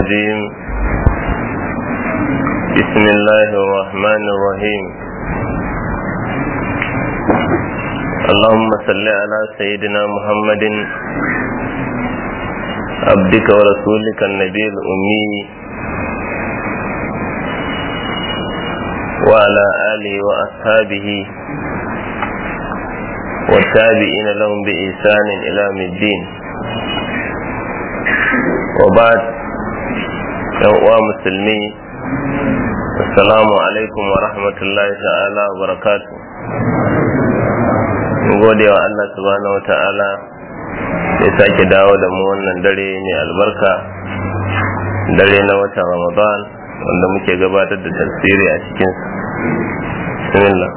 الرجيم بسم الله الرحمن الرحيم اللهم صل على سيدنا محمد عبدك ورسولك النبي الأمي وعلى آله وأصحابه والتابعين لهم بإحسان إلى يوم الدين وبعد يوم مسلمي السلام عليكم ورحمة الله تعالى وبركاته gode wa Allah subhanahu wa ta'ala ya sake dawo da mu wannan dare mai albarka dare na watan ramadan wanda muke gabatar da tafsiri a cikin bismillah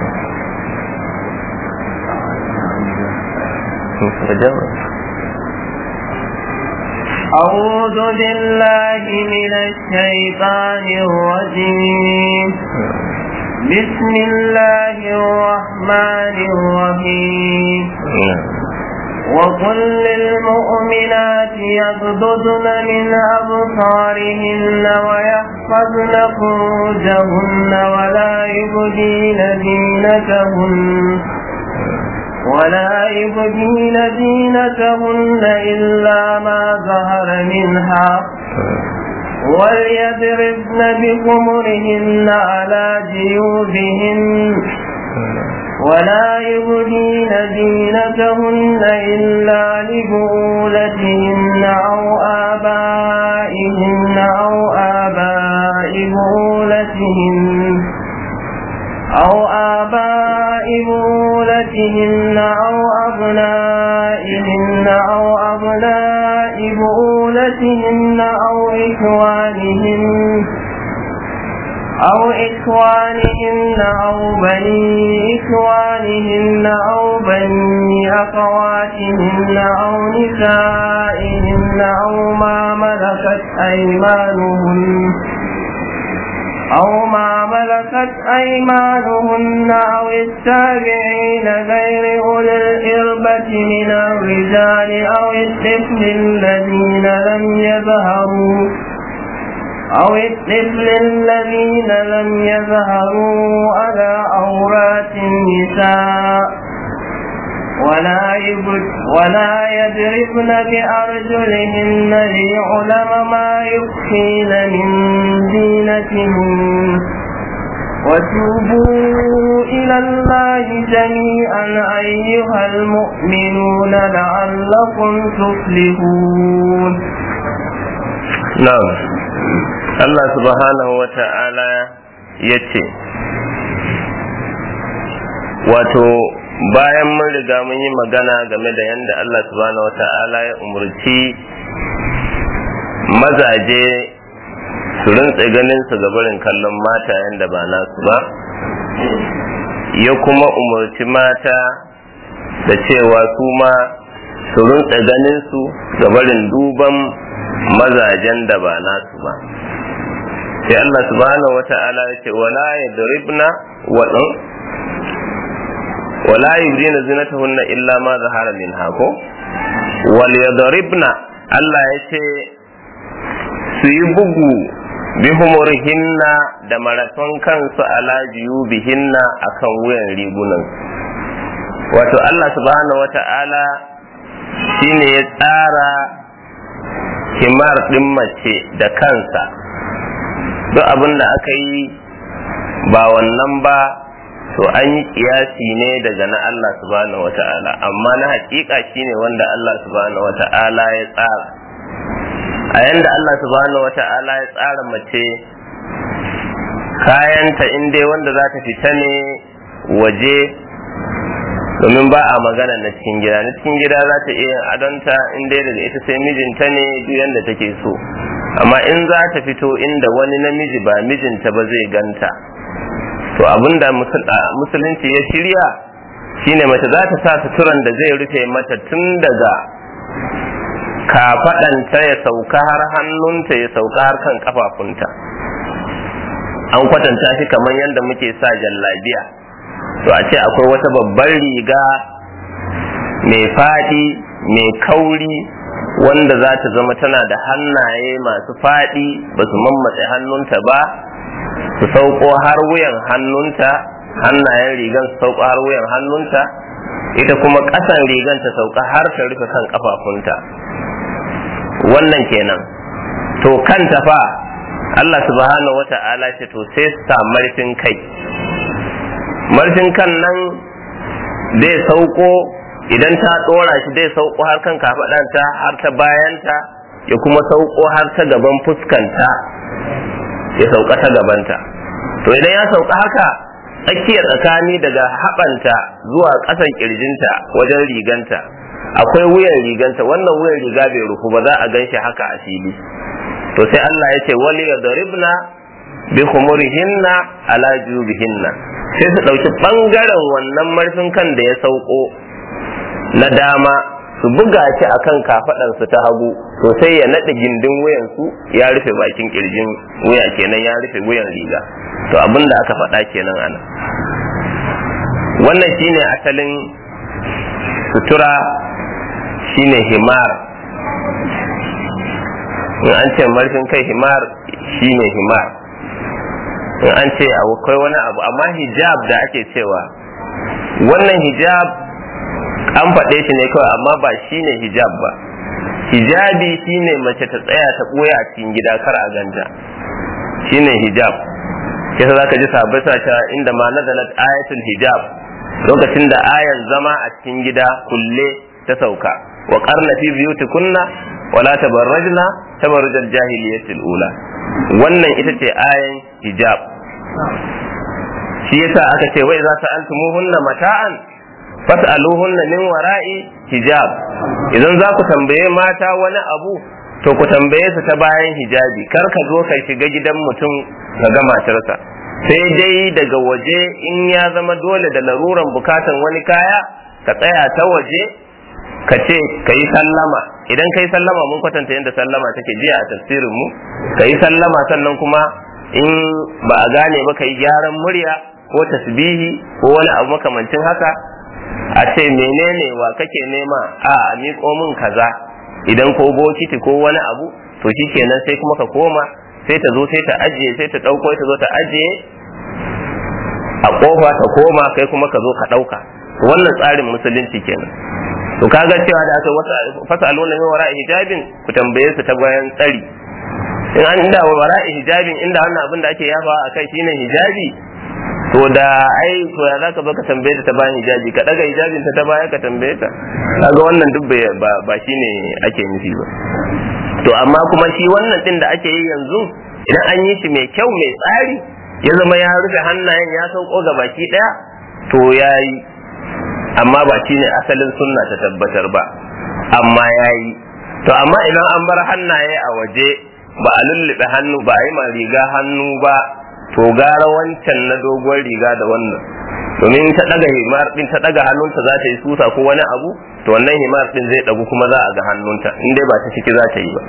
أعوذ بالله من الشيطان الرجيم بسم الله الرحمن الرحيم وقل للمؤمنات يغضضن من أبصارهن ويحفظن فروجهن ولا يبدين زينتهن ولا يبدين زينتهن إلا ما ظهر منها وليضربن بخمرهن على جيوبهن ولا يبدين زينتهن إلا لبؤولتهن أو آبائهن أو آباء بؤولتهن أو آباء بؤولتهن أو أبنائهن أو أبناء بؤولتهن أو إخوانهن أو إخوانهن أو بني إخوانهن أو بني أخواتهن أو نسائهن أو ما ملكت أيمانهن أو ما ملكت أيمانهن أو التابعين غير أولي الإربة من الرجال أو الطفل الذين لم يظهروا أو الطفل الذين لم يظهروا على عورات النساء ولا يبد ولا يضربن بأرجلهن ليعلم ما يخفين من زينتهن وتوبوا إلى الله جميعا أيها المؤمنون لعلكم تفلحون نعم Allah subhanahu wa ta'ala ya ce, Wato, bayan mun riga mun yi magana game da yadda Allah subhanahu wa ta'ala ya umarci mazaje su rintse ganin su gabarin kallon mata yadda ba nasu ba, ya kuma umarci mata da cewa su ma su rintse ganin su gabarin duban mazajen da ba nasu ba. sai Allah subhanahu wa ta'ala ya ce wala yadribna wadan wala yubdina zinatahunna illa ma zahara minha ko wal yadribna Allah ya ce su yi bugu bi humurihinna da marafan kansu ala bihinna akan wuyan rigunan wato Allah subhanahu wa ta'ala shine ya tsara himar ɗin mace da kansa duk abin da aka yi ba wannan ba to an yi kiyasi ne daga na Allah subhanahu wa ta'ala amma na hakika shine wanda Allah subhanahu wa ta'ala ya tsara a yanda Allah subhanahu wa ta'ala ya tsara mace kayanta in dai wanda za ta fita ne waje domin ba a magana na cikin gida na cikin gida za ta iya adonta in dai daga ita sai mijinta ne duk yanda take so amma in za ta fito inda wani namiji ba mijinta ba zai ganta to abinda musulunci ya shirya shine mace za ta sa suturan da zai rufe mata tun daga kafaɗanta ya sauka har hannunta ya sauka har kan kafafunta an kwatanta shi kamar yadda muke sa jallabiya to a ce akwai wata babbar riga mai faɗi mai kauri wanda za ta zama tana da hannaye masu faɗi ba su mammatse hannunta ba su sauko har wuyan hannunta hannayen rigan su sauko har wuyan hannunta ita kuma ƙasan rigan ta sauka har ta rufe kan kafafunta wannan kenan to kanta fa Allah subhanahu wata'ala ce to sai sa marfin kai marfin kan nan zai sauko idan ta ɗora shi zai sauko har kan kafaɗanta har ta bayanta ya kuma sauko har ta gaban fuskanta ya sauka ta gabanta to idan ya sauka haka tsakiyar tsakani daga haɓanta zuwa ƙasan ƙirjinta wajen riganta akwai wuyan riganta wannan wuyan riga bai rufu ba za a gan shi haka a fili to sai Allah ya ce wali ya daribna bi khumurihinna ala jubihinna sai su ɗauki ɓangaren wannan marfin kan da ya sauko na dama su buga shi akan kafaɗansu ta hagu to sai ya naɗe gindin wuyansu ya rufe bakin ƙirjin wuya kenan ya rufe wuyan riga to abin da aka faɗa kenan ana wannan shine asalin sutura shine himar in an ce marfin kai himar shine himar in an ce akwai wani abu amma hijab da ake cewa wannan hijab an faɗe shi ne kawai amma ba shine hijab ba hijabi shine mace ta tsaya ta ɓoye a cikin gida kar a ganta shine hijab kisa za ka ji sabai ta inda ma nazalat ayatul hijab lokacin da ayan zama a cikin gida kulle ta sauka wa qarna fi biyutikunna wala tabarrajna tabarrujal jahiliyatil ula wannan ita ce ayan hijab shi yasa aka ce wai za ta altumuhunna mata'an fas'aluhunna min wara'i hijab idan za ku tambaye mata wani abu to ku tambaye su ta bayan hijabi kar ka zo ka shiga gidan mutum ka ga matarsa sai dai daga waje in ya zama dole da laruran bukatan wani kaya ka tsaya ta waje ka ce ka yi sallama idan ka yi sallama mun kwatanta yadda sallama take jiya a tafsirin mu ka yi sallama sannan kuma in ba a gane ba ka yi gyaran murya ko tasbihi ko wani abu makamancin haka a ce menene wa kake nema a miƙo min kaza idan ko bokiti ko wani abu to kenan sai kuma ka koma sai ta zo sai ta ajiye sai ta ɗauko ta zo ta ajiye a ƙofa ta koma kai kuma ka zo ka ɗauka wannan tsarin musulunci kenan to kaga cewa da aka wata fasa alwala min wara'i hijabin ku tambaye su ta bayan tsari in an inda wara'i hijabin inda wannan abin da ake yafa a kai shine hijabi to da ai to ya zaka zo ka tambaye ta ta bayan hijabi ka daga hijabin ta ta baya ka tambaye ta kaga wannan duk ba ba shine ake nufi ba to amma kuma shi wannan din da ake yi yanzu idan an yi shi mai kyau mai tsari ya zama ya rufe hannayen ya sauko ga baki daya to yayi amma ba shine asalin sunna ta tabbatar ba amma yayi to amma idan an bar hannaye a waje ba a lullube hannu ba a yi ma riga hannu ba to gara wancan na doguwar riga da wannan domin ta daga himar din ta daga hannunta za ta yi susa ko wani abu to wannan himar din zai dagu kuma za a ga hannunta in dai ba ta ciki za ta yi ba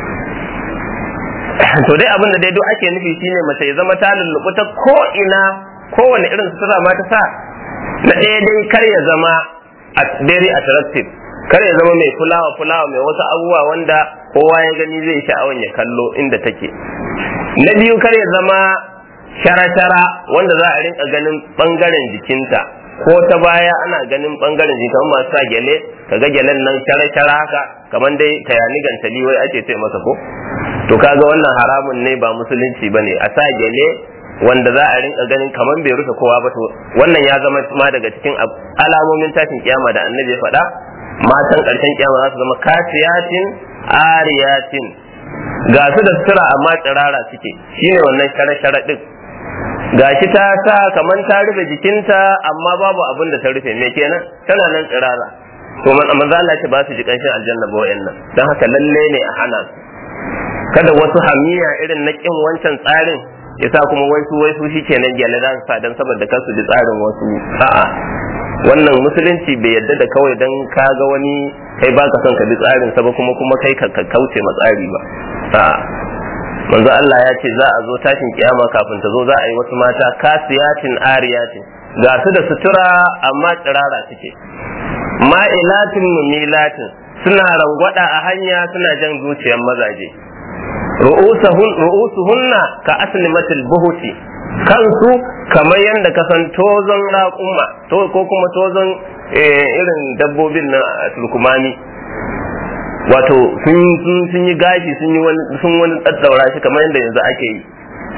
to dai abin da dai duk ake nufi shine mace ya zama ta lullubu ta ko ina kowane irin sutura ma ta sa na ɗaya dai kar ya zama very attractive kar ya zama mai fulawa fulawa mai wasu abubuwa wanda kowa ya gani zai sha'awan ya kallo inda take na biyu kar ya zama shara-shara wanda za a rinka ganin bangaren jikinta ko ta baya ana ganin bangaren jikin kamar masu sa gyale ka ga gyalen nan shara-shara haka kamar dai tayani gantali wai ake ce masa ko to kaga wannan haramun ne ba musulunci bane a sa gyale wanda za a rinka ganin kamar bai rufe kowa ba to wannan ya zama ma daga cikin alamomin tashin kiyama da annabi ya faɗa matan ƙarshen kiyama za su zama kasiyatin ariyatin ga su da sutura amma tsirara suke shine wannan shara-shara din gashi ta sa kamar ta rufe jikinta amma babu abin da ta rufe me kenan tana nan tsirara to manzo Allah ce ba su ji kanshin aljanna ba wayannan dan haka lalle ne a hana su kada wasu hamiya irin na kin wancan tsarin ya sa kuma wai su wai su shikenan gyale za su sa dan saboda kansu ji tsarin wasu a'a wannan musulunci bai yadda da kawai dan ka ga wani kai baka son ka bi tsarin sa ba kuma kuma kai ka kauce ma tsari ba a'a manzo Allah ya ce za a zo tashin kiyama kafin ta zo za a yi wasu mata kasiyatin ariyatin ga su da sutura amma tsirara suke ma'ilatin mumilatin suna rangwada a hanya suna jan zuciyar mazaje ru'usuhunna ka aslimatil buhuti kansu kamar yadda ka san tozon raƙuma ko kuma tozon irin dabbobin na turkumani wato sun yi gashi sun wani tsaddaura shi kamar yadda yanzu ake yi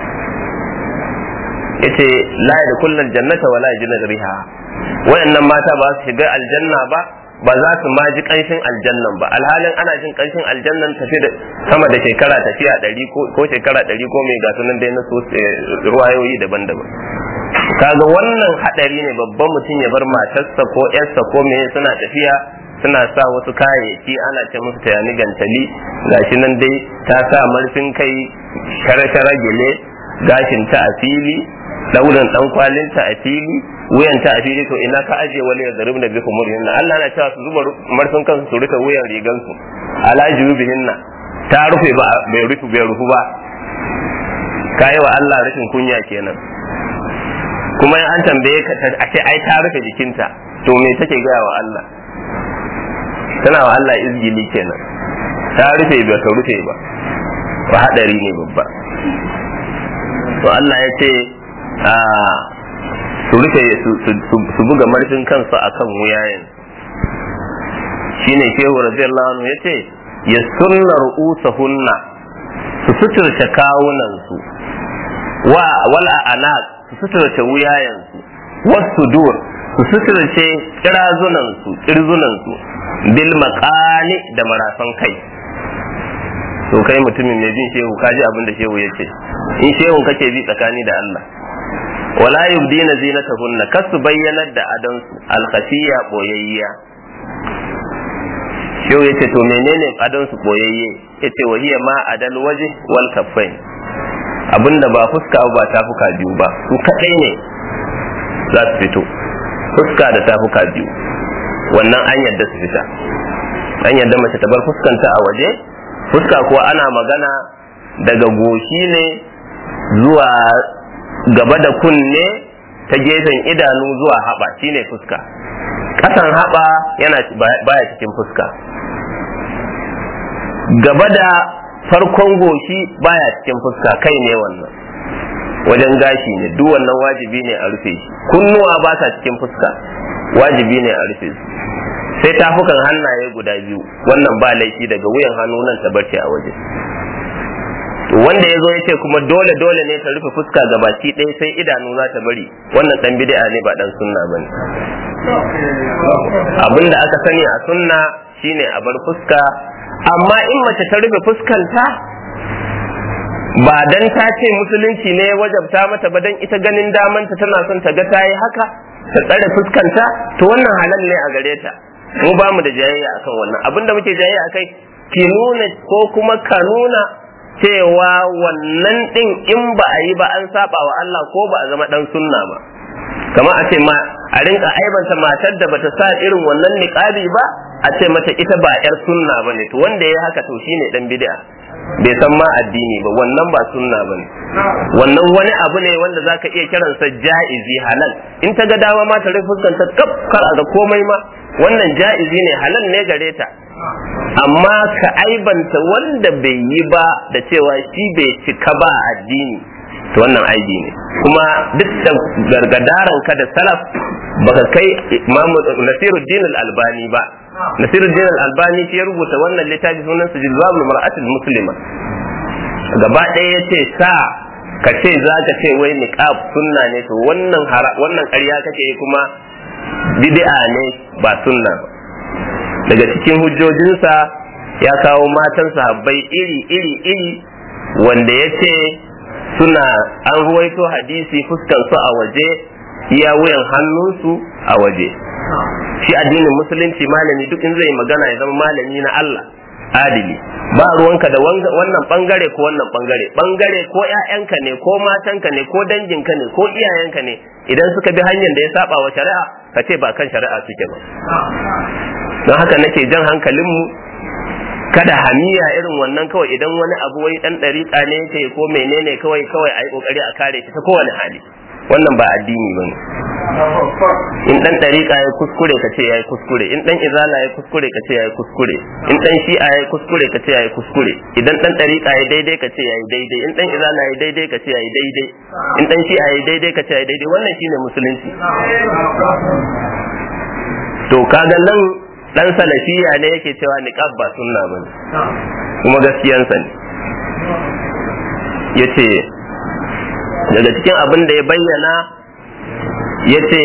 yace la da kullal jannata wala yajid riha wayannan mata ba su shiga aljanna ba ba za su ma ji kanshin aljannan ba alhalin ana jin kanshin aljannan tafi da sama da shekara tafiya ɗari ko shekara ɗari ko mai gasu nan dai na so ruwayoyi daban-daban kaga wannan hadari ne babban mutum ya bar matarsa ko yarsa ko me suna tafiya suna sa wasu kayayyaki ana ce musu tayani gantali gashi nan dai ta sa marfin kai shara-shara gele gashin ta a fili daurin dan kwalinta a fili wuyanta a fili to ina ka aje wani ya zarub da bikum murhinna Allah na cewa su zuba marfin kansu su rufe wuyan rigan su ala jubihinna ta rufe ba bai rufe bai rufu ba kai wa Allah rashin kunya kenan kuma an tambaye ka a ce ai ta rufe jikinta to me take gaya wa Allah tana wa Allah izgili kenan ta rufe ba ta rufe ba ba hadari ne babba to Allah ya ce su rufe su buga marfin kansu akan wuyayen shine shehu radiyallahu anhu yace ya sunna ru'usahunna su suturce kawunan su wa wal anaq su suturce wuyayen su wasu dur su suturce kirazunan su kirzunan su bil maqani da marafan kai to kai mutumin mai jin shehu kaji abin da shehu yace in shehu kake bi tsakani da Allah wala yubdina zinatahunna kasu bayyanar da adansu alkhashiya boyayya shehu yace to menene adansu boyayye yace wahiya ma adal waje wal kaffain abinda ba fuska ba tafuka biyu ba su kadai ne za su fito fuska da tafuka biyu wannan an yadda su fita an yadda mace ta bar fuskanta a waje fuska kuwa ana magana daga goshi ne zuwa gaba da kunne ta gefen idanu zuwa haɓa shine fuska ƙasan haɓa yana baya cikin fuska gaba da farkon goshi baya cikin fuska kai ne wannan wajen gashi ne duk wannan wajibi ne a rufe shi kunnuwa ba sa cikin fuska wajibi ne a rufe su sai tafukan hannaye guda biyu wannan ba laifi daga wuyan hannu nan ta barce a waje wanda ya zo ya ce kuma dole dole ne ta rufe fuska ga baki ɗaya sai idanu za ta bari wannan dan bid'a ne ba dan sunna ba ne abinda aka sani a sunna shine a bar fuska amma in mace ta rufe fuskanta ba dan ta ce musulunci ne wajabta mata ba dan ita ganin damanta tana son ta ga ta yi haka ta tsare fuskanta to wannan halal ne a gare ta mu ba mu da jayayya akan wannan abinda muke jayayya akai ki nuna ko kuma ka nuna cewa wannan din in ba a yi ba an saba wa Allah ko ba a zama dan sunna ba kamar a ce ma a rinka aibanta matar da bata sa irin wannan niqabi ba a ce mata ita ba yar sunna bane to wanda ya haka to shine dan bid'a bai san ma addini ba wannan ba sunna bane wannan wani abu ne wanda zaka iya kiransa ja'izi halal in ta ga dama ma ta rufe fuskanta kaf kar a ga komai ma wannan ja'izi ne halal ne gare ta amma ka aibanta wanda bai yi ba da cewa shi bai cika ba addini to wannan aibi ne kuma duk da gargadaran ka da salaf baka kai imamu nasiruddin al-albani ba nasiruddin al-albani shi ya rubuta wannan littafi sunan su jilbabul mar'atul muslima gaba ɗaya yace sa ka ce za ka ce wai niqab sunna ne to wannan wannan ƙarya kake kuma bid'a ne ba sunna ba daga cikin hujjojinsa ya kawo matan sahabbai iri iri iri wanda ya ce suna an ruwaito hadisi fuskan su a waje iya wuyan hannunsu a waje shi addinin musulunci malami duk in zai magana ya zama malami na Allah adili ba ruwanka da wannan bangare ko wannan bangare bangare ko ƴaƴanka ne ko matanka ne ko danginka ne ko iyayenka ne idan suka bi hanyar da ya saba wa shari'a ka ce ba kan shari'a suke ba don haka nake jan hankalinmu kada hamiya irin wannan kawai idan wani abu wai dan dariƙa ne yake ko menene kawai kawai a yi kokari a kare shi ta kowane hali wannan ba addini bane in dan dariƙa ya kuskure ka ce yayi kuskure in dan izala ya kuskure ka ce yayi kuskure in dan shi'a ya kuskure ka ce yayi kuskure idan dan dariƙa ya daidai ka ce yayi daidai in dan izala ya daidai ka ce yayi daidai in dan shi'a ya daidai ka ce yayi daidai wannan shine musulunci to kaga nan dan salafiya ne yake cewa niqab ba sunna bane kuma gaskiyansa ne yace daga cikin abin da ya bayyana yace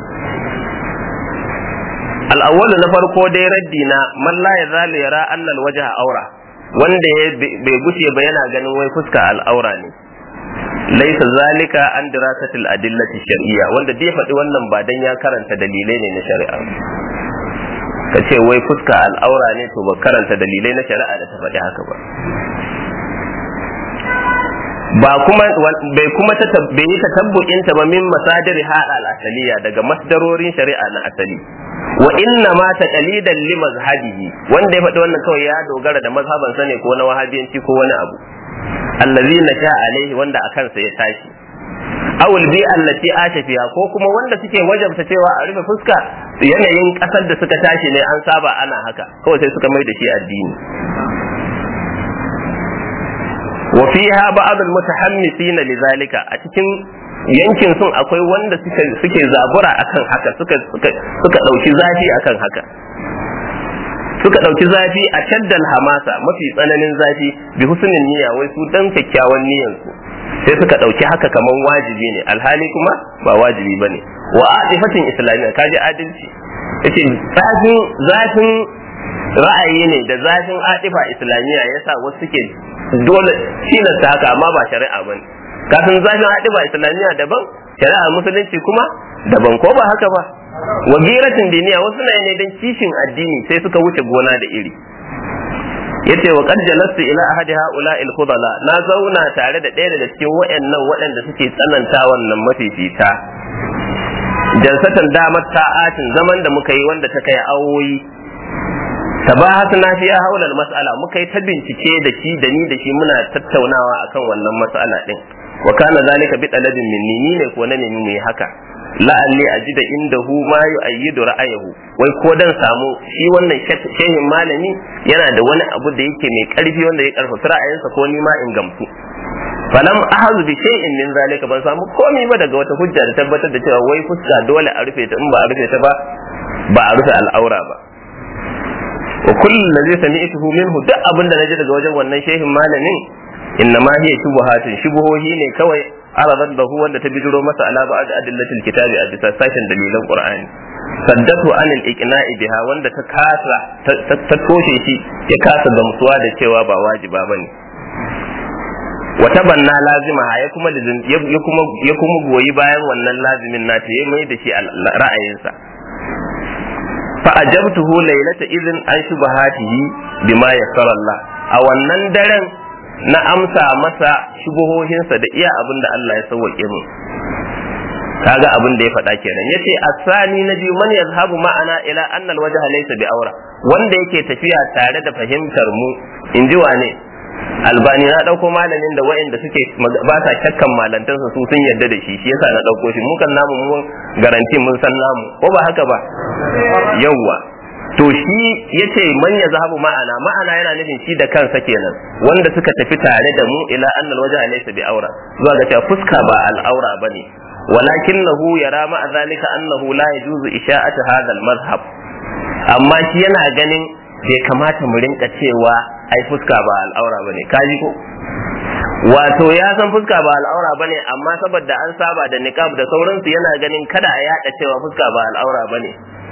al'awwalu na farko dai raddi na man la yazalu yara anna alwajha aura wanda ya bai gushe ba yana ganin wai fuska al'aura ne laisa zalika an dirasatil adillati shar'iyya wanda dai faɗi wannan ba dan ya karanta dalilai ne na shari'a ka ce wai fuska al'aura ne to ba karanta dalilai na shari'a da ta faɗi haka ba ba kuma bai kuma ta bai yi tatabbu'in ta ba min masadir hada al-asaliya daga masdarorin shari'a na asali wa inna ma taqalidan li mazhabihi wanda ya faɗi wannan kawai ya dogara da mazhaban sa ne ko na wahabiyanci ko wani abu allazi nasha alaihi wanda a kansa ya tashi awul bi allati asha fiha ko kuma wanda suke wajabta cewa a rufe fuska yanayin kasar da suka tashi ne an saba ana haka kawai sai suka mai da shi addini wa fiha ba'd al-mutahammisina lidhalika a cikin yankin sun akwai wanda suke suke zabura akan haka suka suka suka dauki zafi akan haka suka dauki zafi a shaddal hamasa mafi tsananin zafi bi husnin niyya wai su dan kyakkyawan niyyan su sai suka dauki haka kaman wajibi ne alhali kuma ba wajibi bane wa adifatin islamiyya kaji adalci yace zafin zafin ra'ayi ne da zafin adifa islamiyya yasa wasu suke dole tilasta haka amma ba shari'a bane kafin zafin adifa islamiyya daban shari'a musulunci kuma daban ko ba haka ba wa giratin diniya wasu na ne dan kishin addini sai suka wuce gona da iri yace wa qad jalastu ila ahadi haula al khudala na zauna tare da ɗaya daga cikin waɗannan waɗanda suke tsananta wannan mafifita jalsatan damar ta'atin zaman da muka yi wanda ta kai awoyi tabahatna fi haula mas'ala muka yi ta bincike da shi da ni da shi muna tattaunawa akan wannan mas'ala din wa kana zalika bi talabin minni ni ne ko na nemi mai haka la'alli ajida indahu ma yu'ayyidu ra'ayahu wai ko dan samu shi wannan shehin malami yana da wani abu da yake mai karfi wanda ya karfafa ra'ayinsa ko ni ma in gamsu falam ahazu bi shay'in min zalika ban samu komai ba daga wata hujja da tabbatar da cewa wai fuska dole a rufe ta in ba a rufe ta ba ba a rufe al'aura ba wa kullu ladhi sami'tuhu minhu duk abin da naji daga wajen wannan shehin malamin inna ma hiya shubuhatun shubuhohi ne kawai aradat da hu wanda ta bijiro masa ala ba'd adillatil kitabi a bisa sashen dalilan qur'ani saddatu anil iqna'i biha wanda ta kasa ta toshe shi ya kasa gamsuwa da cewa ba wajiba bane wa tabanna lazima ya kuma ya kuma ya kuma goyi bayan wannan lazimin nata ya mai da shi ra'ayinsa fa ajabtuhu laylata idhin an shubahatihi bima yassara Allah a wannan daren na amsa masa shubuhohinsa da iya abin da Allah ya sauwaƙe mu kaga abin da ya faɗa kenan yace asani na biyu man yazhabu ma'ana ila anna alwajha laysa bi aura wanda yake tafiya tare da fahimtar mu inji wane albani na dauko malamin da wa'anda suke ba sa shakkan malantansa su sun yarda da shi shi yasa na dauko shi mukan namu mun garanti mun san namu ko ba haka ba yawwa to shi yace man ya zahabu ma'ana ma'ana yana nufin shi da kansa kenan wanda suka tafi tare da mu ila annal waje laysa bi aura zuwa ga cewa fuska ba al'aura bane walakinahu yara ma'a zalika annahu la yajuzu isha'atu hadha al-mazhab amma shi yana ganin bai kamata mu rinka cewa ai fuska ba al'aura bane kaji ko wato ya san fuska ba al'aura bane amma saboda an saba da niqab da sauransu yana ganin kada a yada cewa fuska ba al'aura bane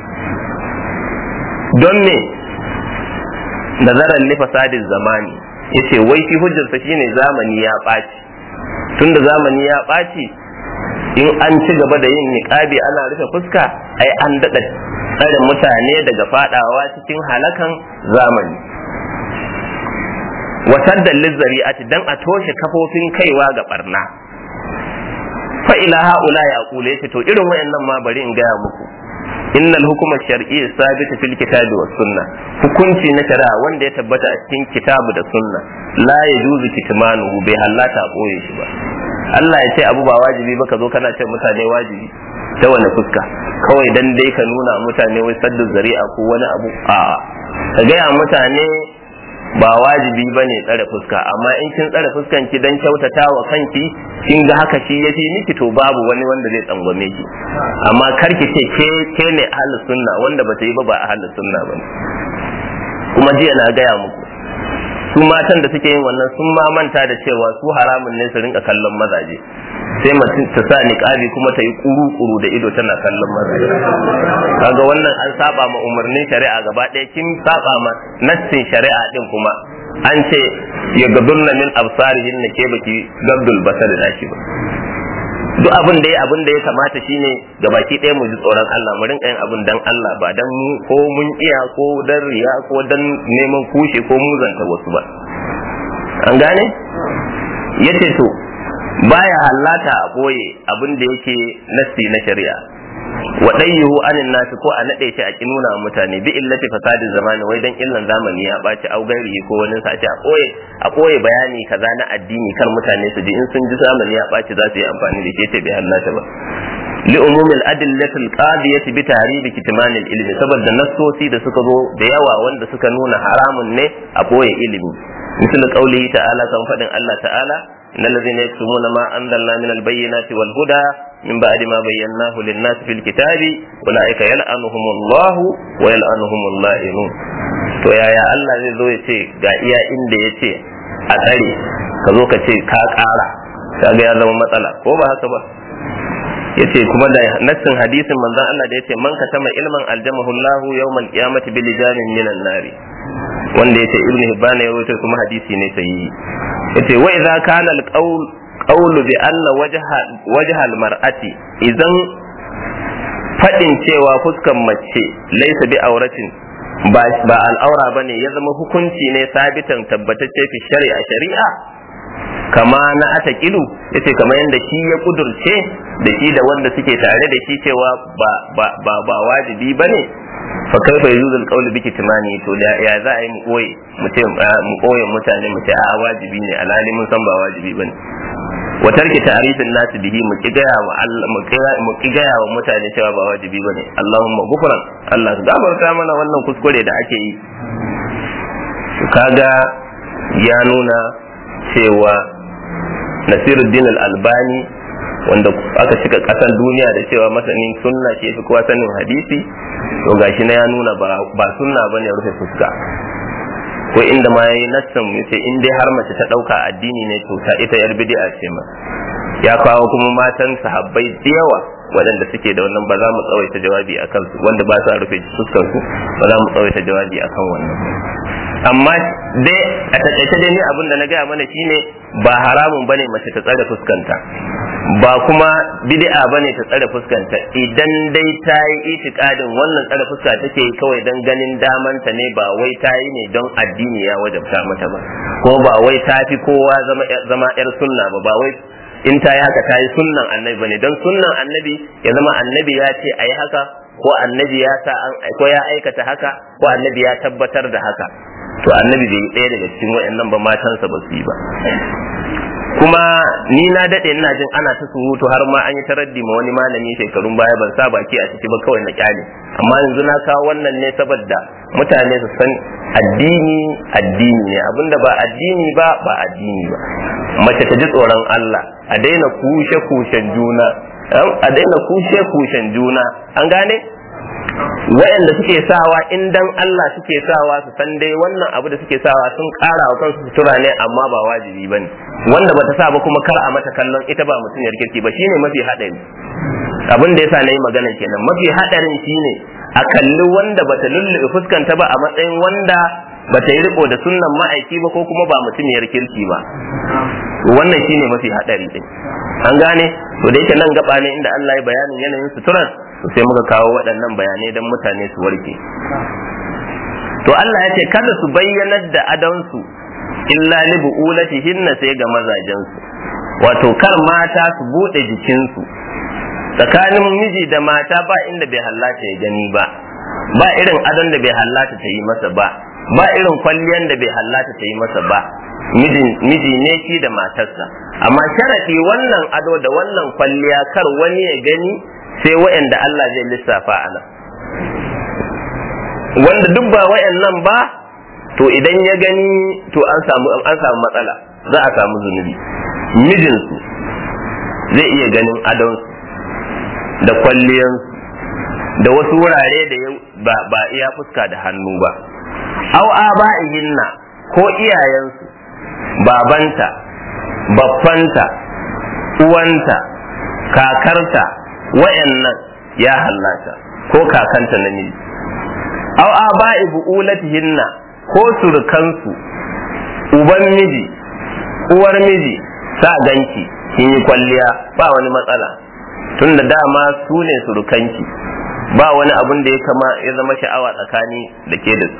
don me nazaran li fasadin zamani yace wai shi hujjarsa shine zamani ya ɓaci tunda zamani ya ɓaci in an ci gaba da yin niqabi ana rufe fuska ai an daɗa tsare mutane daga fadawa cikin halakan zamani wasaddan lizzari'ati dan a toshe kafofin kaiwa ga barna fa ila haula ya kula yace to irin wayannan ma bari in gaya muku innal hukuma shar'i sabit fil kitabi was sunna hukunci na shari'a wanda ya tabbata a cikin kitabu da sunna la yajuzu kitmanuhu bai halata boye shi ba Allah ya ce abu ba wajibi ba ka zo kana ce mutane wajibi ta wani fuska kawai dan dai ka nuna mutane wai saddu zari'a ko wani abu a ka gaya mutane ba wajibi ba ne tsare fuska amma in kin tsare fuskan ki dan kyautata wa kanki kin ga haka shi ya fi miki to babu wani wanda zai tsangwame ki amma kar ki ce ke ke ne ahlus sunna wanda bata yi ba ba ahlus sunna ba kuma jiya na gaya muku su matan da suke yin wannan sun ma manta da cewa su haramun ne su rinka kallon mazaje sai mutum ta sa niqabi kuma ta yi kuru-kuru da ido tana kallon mazaje kaga wannan an saba ma umarnin shari'a gaba ɗaya kin saba ma nassin shari'a din kuma an ce ya gadurna min absarihin na ke baki gabdul basar da shi ba duk abin da ya abin da ya kamata shine ga baki ɗaya mu ji tsoron Allah mu rinka yin abin dan Allah ba dan mu ko mun iya ko dan riya ko dan neman kushe ko muzanta wasu ba an gane yace to baya hallata a boye abin da yake nassi na shari'a wa dayyuhu anin nasi ko a nade shi a ki nuna mutane bi illati fasadin zamani wai dan illan zamani ya baci au gairi ko wani sace a koye a koye bayani kaza na addini kar mutane su ji in sun ji zamani ya baci za su yi amfani da ke ce bai hallata ba li umumil adillati alqadiyati bi tahribi kitman ilmi saboda nassosi da suka zo da yawa wanda suka nuna haramun ne a boye ilimi misal qaulihi ta'ala kan fadin Allah ta'ala إن الذين يكتمون ما أنزلنا من البينات والهدى من بعد ما بيناه للناس في الكتاب أولئك يلعنهم الله ويلعنهم اللائمون to yaya Allah zai zo ya ce ga iya inda ya ce a tsare ka zo ka ce ka ƙara kaga ya zama matsala ko ba haka ba ya ce kuma da nassin hadisin manzon Allah da ya ce man katama ilman aljamahu Allahu yawmal qiyamati bil lijanin minan nari wanda ya ce ibn hibban ya rawaito kuma hadisi ne sahihi yace wa idza kana al-qawl qawlu bi anna wajha wajha al-mar'ati idan fadin cewa fuskan mace laysa bi auratin ba ba al'aura bane ya zama hukunci ne sabitan tabbatacce fi shari'a shari'a kama na atakilu yace kamar yadda shi ya kudurce da shi da wanda suke tare da shi cewa ba ba ba, ba wajibi bane fa kaifa yuzu alqawlu bi kitmani to da ya za a yi mu koyi mu ce mu koyi mutane mu ce a wajibi ne alhali mun san ba wajibi bane wa tarki ta'rifin nasu bihi mu kigaya wa Allah mu kigaya wa mutane cewa ba wajibi bane Allahumma gufran Allah ka gafarta mana wannan kuskure da ake yi kaga ya nuna cewa Nasiruddin al-Albani wanda aka cika kasan duniya da cewa masanin sunna ke fi kowa sanin hadisi to gashi na ya nuna ba sunna bane rufe fuska ko inda ma yayi nassan yace in dai har mace ta dauka addini ne to ta ita yar bid'a ce ma ya kawo kuma matan sahabbai da yawa waɗanda suke da wannan ba za mu tsawaita jawabi a kansu wanda ba sa rufe fuskar su ba za mu tsawaita jawabi a kan wannan amma dai a takaice dai ni abin da na gaya mana shine ba haramun bane mace ta tsare fuskanta ba kuma bid'a bane ta tsare fuskanta idan dai ta yi itikadin wannan tsare fuska take yi kawai don ganin damanta ne ba wai ta yi ne don addini ya wajabta mata ba ko ba wai ta fi kowa zama zama yar sunna ba ba wai in ta yi haka ta yi sunnan annabi bane don sunnan annabi ya zama annabi ya ce a yi haka ko annabi ya sa ko ya aikata haka ko annabi ya tabbatar da haka to annabi bai yi ɗaya daga cikin waɗannan ba matansa ba su yi ba kuma ni na daɗe ina jin ana ta surutu har ma an yi taraddi ma wani malami shekarun baya ban sa baki a ciki ba kawai na kyale amma yanzu na kawo wannan ne saboda mutane su san addini addini ne abinda ba addini ba ba addini ba mace ta ji tsoron Allah a daina kushe kushen juna a daina kushe kushen juna an gane waɗanda suke sawa in dan Allah suke sawa su san dai wannan abu da suke sawa sun ƙara wa kansu sutura ne amma ba wajibi bane wanda bata sa ba kuma kar a mata kallon ita ba mutumiyar kirki ba shine mafi haɗari abin da yasa nayi magana kenan mafi haɗarin shine a kalli wanda bata lullube fuskanta ba a matsayin wanda bata yi riko da sunnan ma'aiki ba ko kuma ba mutumiyar kirki ba wannan shine mafi haɗari din an gane to da yake nan gaba ne inda Allah ya bayanin yanayin suturan to sai muka kawo waɗannan bayanai don mutane su warke to Allah ya ce kada su bayyanar da adansu illa li bu'ulatihinna sai ga mazajensu wato kar mata su bude jikinsu tsakanin miji da mata ba inda bai hallata ya gani ba ba irin adon da bai hallata ta yi masa ba ba irin kwalliyan da bai hallata ta yi masa ba miji ne shi da matarsa amma sharaɗi wannan ado da wannan kwalliya kar wani ya gani sai wa'anda Allah zai lissafa a nan wanda duk ba wa'annan ba to idan ya gani to an samu an samu matsala za a samu zunubi mijinsu zai iya ganin adonsu da kwalliyansu da wasu wurare da ba, ba iya fuska da hannu ba au aba'ihinna ko iyayensu babanta baffanta uwanta kakarta wayannan ya hallata ko kakanta namiji au aba'i bu'ulatihinna ko surukansu uban miji uwar miji sa ganki kin yi kwalliya ba wani matsala tunda dama su ne surukanki ba wani abun da ya kama ya zama sha'awa tsakani da ke da su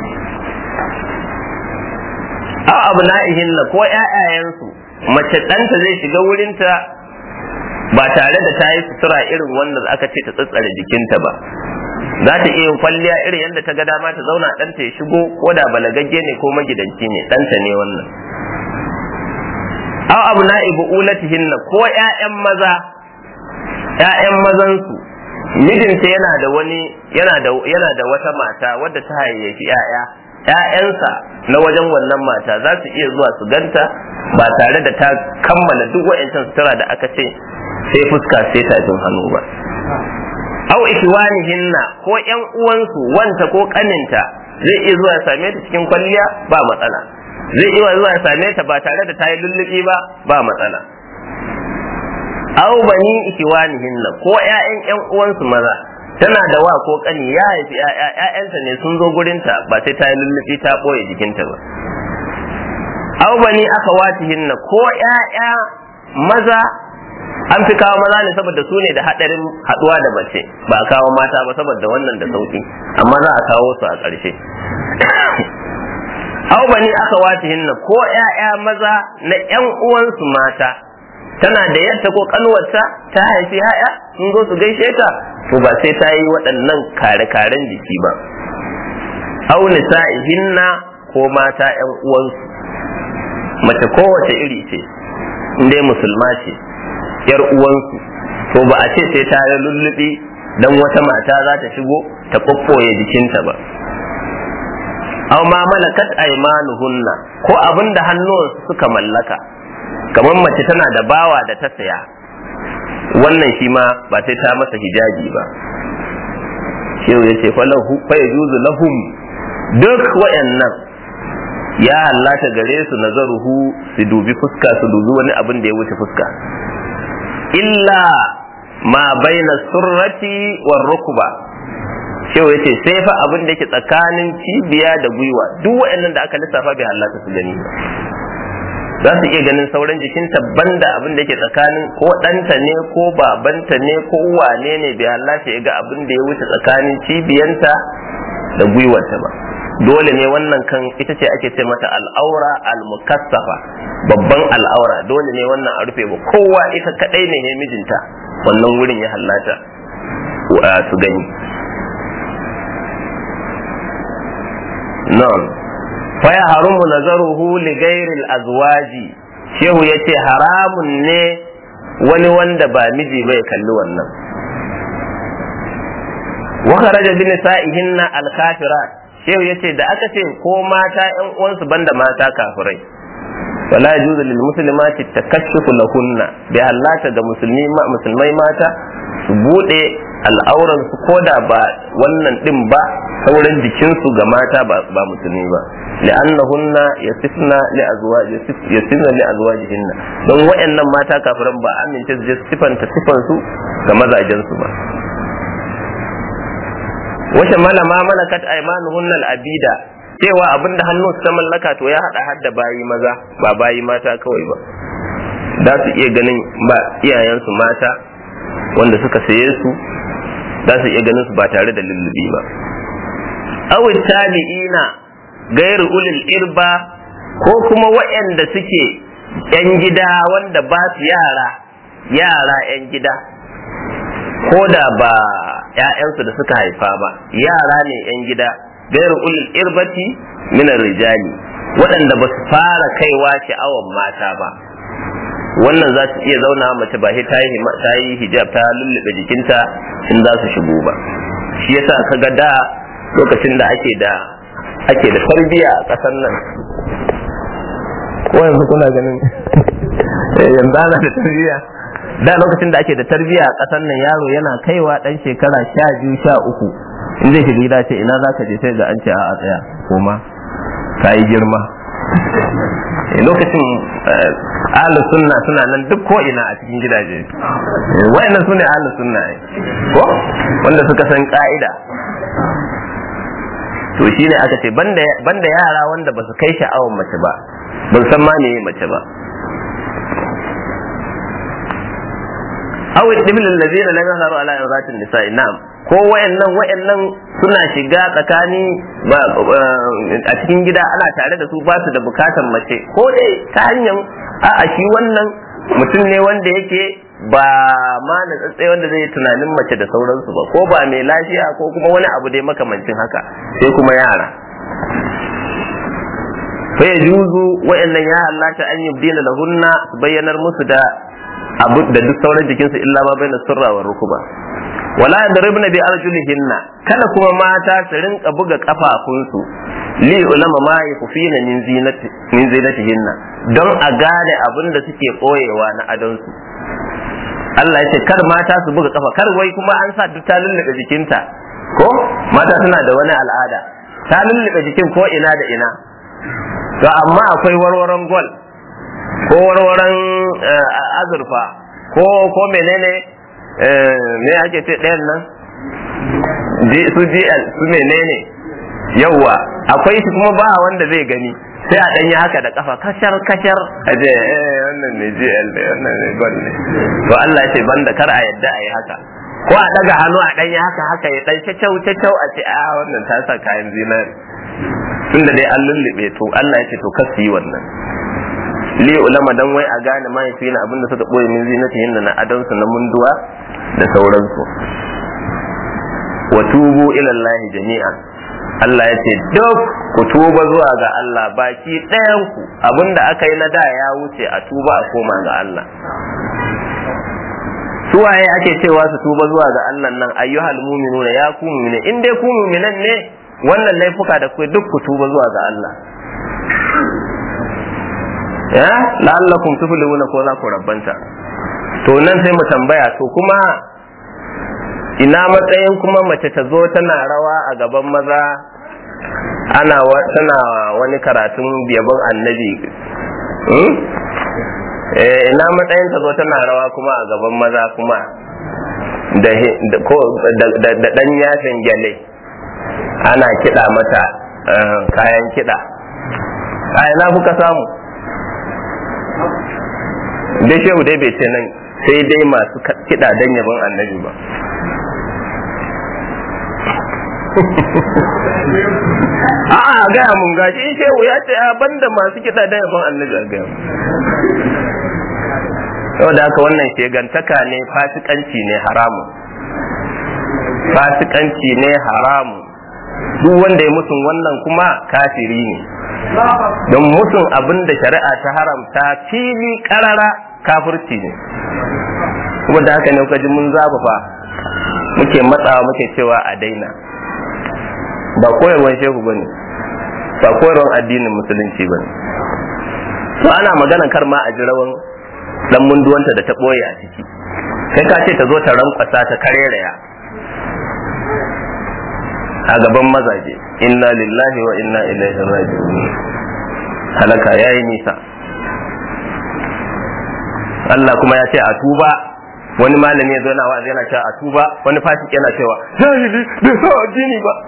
aw abna'ihinna ko ƴaƴayensu mace ɗanta zai shiga wurinta ba tare da ta yi sutura irin wanda aka ce ta tsatsare jikinta ba za ta iya yin kwalliya irin yadda ta ga dama ta zauna ɗanta ya shigo ko da balagagge ne ko magidanci ne ɗanta ne wannan aw abna'i bu'ulatihinna ko ƴaƴan maza ƴaƴan mazansu mijinta yana da wani yana da yana da wata mata wadda ta hayayyafi ƴaƴa ƴaƴansa na wajen wannan mata za su iya zuwa su ganta ba tare da ta kammala duk wa'ancan sutura da aka ce sai fuska sai tafin hannu ba aw ikwanihinna ko ƴan uwansu wanta ko kaninta zai iya zuwa ya same ta cikin kwalliya ba matsala zai iya zuwa ya same ta ba tare da ta yi lullubi ba ba matsala aw bani ikwanihinna ko ƴaƴan ƴan uwansu maza tana da wa ko kani ya haifi ƴaƴanta ne sun zo gurinta ba sai ta yi lullubi ta ɓoye jikinta ba aw bani aka watihinna ko ƴaƴa maza an fi kawo maza ne saboda su ne da haɗarin haɗuwa da mace ba a kawo mata ba saboda wannan da sauki amma za a kawo su a ƙarshe aw bani aka watihinna ko ƴaƴa maza na ƴan uwansu mata tana da yadda ko kanwarta ta haifi haya sun zo su gaishe ta to ba sai ta yi waɗannan kare-karen jiki ba au nisa'ihinna ko mata ƴan uwansu mace kowace iri ce dai musulma ce yar uwansu to ba a ce sai ta yi lullubi dan wata mata za ta shigo ta kokkoye jikinta ba aw ma malakat aymanuhunna ko abinda hannuwansu suka mallaka kamar mace tana da bawa da ta saya wannan shi ma ba sai ta masa hijabi ba shehu ya ce fa yajuzu lahum duk wayannan ya hallata gare su nazaruhu su dubi fuska su dubi wani abin da ya wuce fuska illa ma baina surrati war rukba shehu ya ce sai fa abin da yake tsakanin cibiya da gwiwa duk wayannan da aka lissafa bai hallata su gani ba za su iya ganin sauran jikinta banda abin da yake tsakanin ko ɗanta ne ko babanta ne ko wane ne bai halatta ya ga abin da ya wuce tsakanin cibiyanta da gwiwarta ba dole ne wannan kan ita ce ake ce mata al'aura al-mukassafa babban al'aura dole ne wannan a rufe ba kowa ita kadai ne ne mijinta wannan wurin ya hallata su gani na'am faya harumu nazaruhu li ghairil azwaji shehu yace haramun ne wani wanda ba miji bai kalli wannan wa kharaja bi nisa'ihinna al kafirat shehu yace da aka ce ko mata ƴan uwansu banda mata kafirai wala yajuzu lil muslimati takashshufu lahunna bi hallata ga musulmi musulmai mata su bude al'auran su koda ba wannan din ba sauran jikinsu ga mata ba musulmi ba li'annahunna yasifna li azwaj yasifna li azwajihinna don wayannan mata kafiran ba amince su je sifanta sifan su ga mazajen su ba wace malama malakat aymanuhunna al-abida cewa abinda hannun su ta mallaka to ya hada hadda bayi maza ba bayi mata kawai ba za su iya ganin ba iyayensu mata wanda suka saye su za su iya ganin su ba tare da lullubi ba awin tabi'ina gairu ulil irba ko kuma waɗanda suke ‘yan gida wanda ba su yara yara ‘yan gida ko da ba ‘ya'yansu da suka haifa ba yara ne ‘yan gida gairu ulul irbati min rijali waɗanda ba su fara kaiwa sha'awan mata ba wannan za su iya zauna mace ba ta yi ta yi hijab ta lullube jikinta in za su shigo ba shi yasa kaga da lokacin da ake da ake da tarbiya a ƙasar nan ko yanzu kuna ganin yanzu ana da tarbiya da lokacin da ake da tarbiya a ƙasar nan yaro yana kaiwa ɗan shekara sha biyu sha uku in zai shiga gida ce ina za ka je sai ga an ce a tsaya koma ka yi girma lokacin ahlus sunna suna nan duk ko ina a cikin gidaje wayannan sune ahlus sunna ko wanda suka san ka'ida to shine aka ce banda yara wanda ba su kai sha'awan mace ba ban san ma me mace ba aw ibn allazina lam yahzaru ala irzatin nisa'i na'am ko wayannan wayannan suna shiga tsakani a cikin gida ana tare da su ba su da bukatar mace ko dai ta hanyar a shi wannan mutum ne wanda yake ba ma na tsatsai wanda zai yi tunanin mace da sauransu ba ko ba mai lafiya ko kuma wani abu dai makamancin haka sai kuma yara fa yajuzu wayannan ya halatta an yubdina lahunna su bayyanar musu da abu da duk sauran jikinsu illa ma bai na surra wa rukuba wala yadribna bi arjulihinna kada kuma mata su rinka buga kafafunsu li ulama ma yakufina min zinati min zinatihinna don a gane abin da suke koyewa na adonsu Allah ya ce kar mata su buga kafa kar wai kuma an sa duk ta lullube jikinta ko mata suna da wani al'ada ta lullube jikin ko ina da ina to amma akwai warwaron gol ko warwaron azurfa ko ko menene me ake ce ɗayan nan su GL su menene yawwa akwai shi kuma ba wanda zai gani sai a ɗanyi haka da kafa kashar kashar a je eh wannan ne GL ne wannan ne gol ne to Allah ya ce banda kar a yadda a yi haka ko a daga hannu a ɗanyi haka haka ya ɗan cacau cacau a ce a wannan ta sa kayan zinari tunda dai an lullube to Allah ya ce to kasu yi wannan li ulama dan wai a gane mahaifi na abinda suka boye min zinatihin na adansu na munduwa da sauransu wa tubu ila Allah jami'an Allah ya ce duk ku tuba zuwa ga Allah baki ɗayan ku abinda aka yi na da ya wuce a tuba a koma ga Allah suwaye ake cewa su tuba zuwa ga Allah nan ayyuhal mu'minuna ya ku mu'mine in dai ku mu'minan ne wannan laifuka da ku duk ku tuba zuwa ga Allah ya la'allakum tuflihuna ko za ku rabbanta to nan sai mu tambaya to kuma ina matsayin kuma mace ta zo tana rawa a gaban maza ana tana wani karatun yabon annabi ina matsayin ta zo tana rawa kuma a gaban maza kuma da ɗan yafin gyale ana kiɗa mata kayan kiɗa a ina kuka samu dai shehu dai bai ce nan sai dai masu kiɗa don yabon annabi ba a'a gaya mun gashi in shehu ya ce a banda masu kiɗa don yabon annabi a gaya yau da haka wannan shegantaka ne fasikanci ne haramun fasikanci ne haramun duk wanda ya musun wannan kuma kafiri ne don musun abin da shari'a ta haramta fili karara kafirci ne kuma da haka ne kuka ji mun zafafa muke matsawa muke cewa a daina ba koyarwan shehu bane ba koyarwan addinin musulunci bane to ana magana kar ma a ji rawan dan munduwanta da ta boye a ciki kai ka ce ta zo ta rankwasa ta kareraya a gaban mazaje inna lillahi wa inna ilaihi raji'un halaka yayi nisa Allah kuma ya ce a tuba wani malami ya zo na wa'azi yana cewa a tuba wani fasik yana cewa jahili bai sa addini ba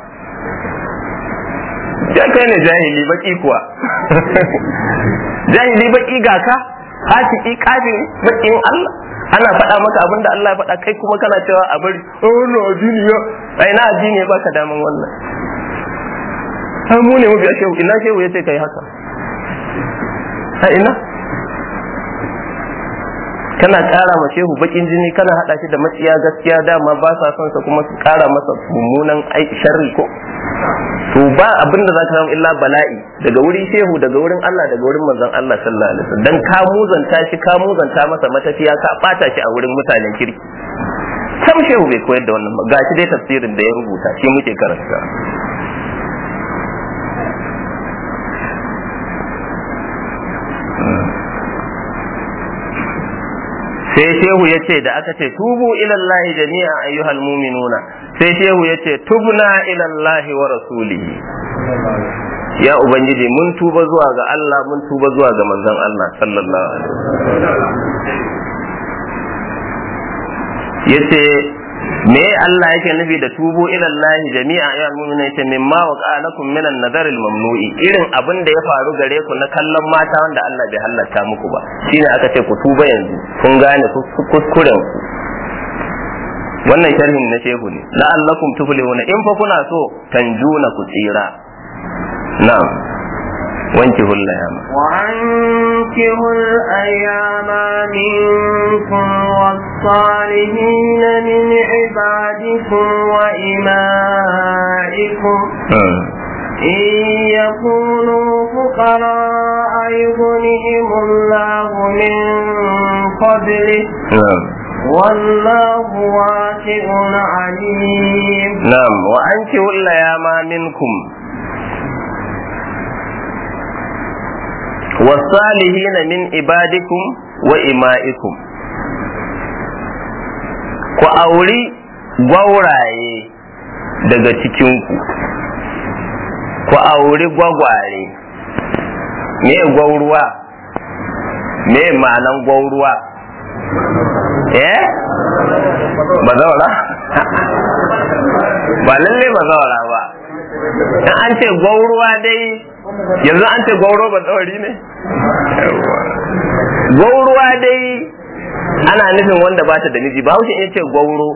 ya kai ne jahili baki kuwa jahili baki ga ka fasiki kafiri bakin Allah ana faɗa maka abin da Allah ya faɗa kai kuma kana cewa a bari oh no addini ya ai na addini ba ka daman wannan har mu ne mabiya shehu ina shehu ya ce kai haka a ina kana ƙara ma shehu bakin jini kana haɗa shi da matsiya gaskiya dama ba sa son sa kuma su ƙara masa mummunan sharri ko to ba abin da za ka samu illa bala'i daga wurin shehu daga wurin Allah daga wurin manzon Allah sallallahu alaihi wasallam dan ka muzanta shi ka muzanta masa matafiya ka bata shi a wurin mutanen kirki sam shehu bai koyar da wannan ba gashi dai tafsirin da ya rubuta shi muke karanta sai shehu ya ce da aka ce tubu ilallahi jami'a ayyuhal muminuna sai shehu ya ce tubna ilallahi wa rasulihi ya ubangiji mun tuba zuwa ga Allah mun tuba zuwa ga manzon Allah sallallahu alaihi wasallam yace me Allah yake nufi da tubu ila Allah jami'a ya mu'mina yace mimma wa qalakum min an-nadar al-mamnu'i irin abin da ya faru gare ku na kallon mata wanda Allah bai halatta muku ba shine aka ce ku tuba yanzu kun gane kuskuren ku wannan sharhin na shehu ne la'allakum tuflihuna in fa kuna so tanjuna ku tsira na'am وانكحوا الأيام وأنكحوا الأيام منكم والصالحين من عبادكم وإمائكم إن يكونوا فقراء يغنهم الله من فضله والله واسع عليم نعم وأنكحوا الأيام منكم والصالحين من عبادكم وإمائكم ku auri gwauraye daga cikinku ku auri gwagware me gwauruwa me ma'anan gwauruwa eh ba zaura ba lalle ba zaura ba in an ce gwauruwa dai yanzu an ce gwauro ba tsawari ne gwauruwa dai ana nufin wanda ba ta da miji ba haushe in ce gwauro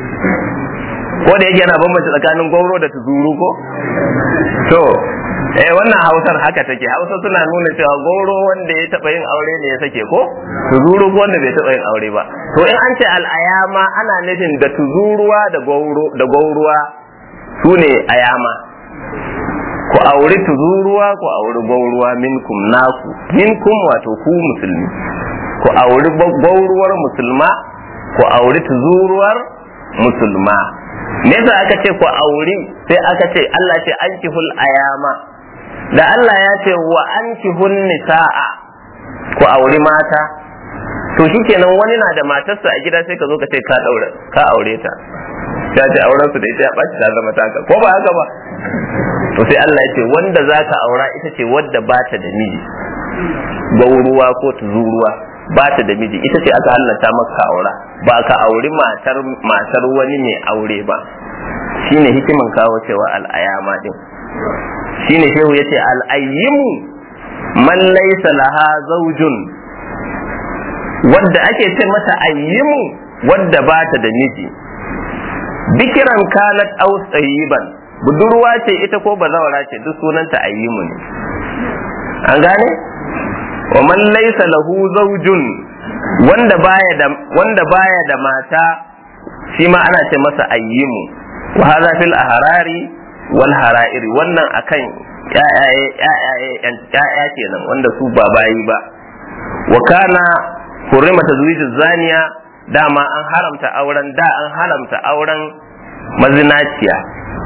ko da yake yana bambanta tsakanin gwauro da tuzuru ko to eh wannan hausar haka take hausa suna nuna cewa gwauro wanda ya taba yin aure ne ya sake ko tuzuru ko wanda bai taba yin aure ba to in an ce al'ayama ana nufin da tuzuruwa da gwauro da gwauruwa su ne ayama ku auri tuzuruwa ku auri gwauruwa minkum naku minkum wato ku musulmi ku auri gwauruwar musulma ku auri tuzuruwar musulma me yasa aka ce ku auri sai aka ce Allah ce ankihul ayama da Allah ya ce wa ankihun nisa'a ku auri mata to shikenan wani na da matarsa a gida sai ka zo ka ce ka daura ka aure ta ta ce auren su da ita ya ɓaci ta zama taka ko ba haka ba to sai Allah ya ce wanda za ka aura ita ce wadda ba ta da miji gauruwa ko tuzuruwa ba ta da miji ita ce aka hallata maka aura ba ka auri matar matar wani mai aure ba shine hikiman kawo cewa al'ayama din shine shehu yace al'ayyimu man laysa laha zawjun wadda ake ce mata ayyimu wadda ba ta da miji bikiran kanat aw tsayiban budurwa ce ita ko bazawara ce duk sunanta ayyimu ne an gane wa man laysa lahu zawjun wanda baya da wanda baya da mata shi ma ana ce masa ayyimu wa hadha fil ahrari wal harairi wannan akan ya'yaye ya'ya kenan wanda su ba bayi ba wa kana hurrima tazwiju zaniya dama an haramta auren da an haramta auren mazinaciya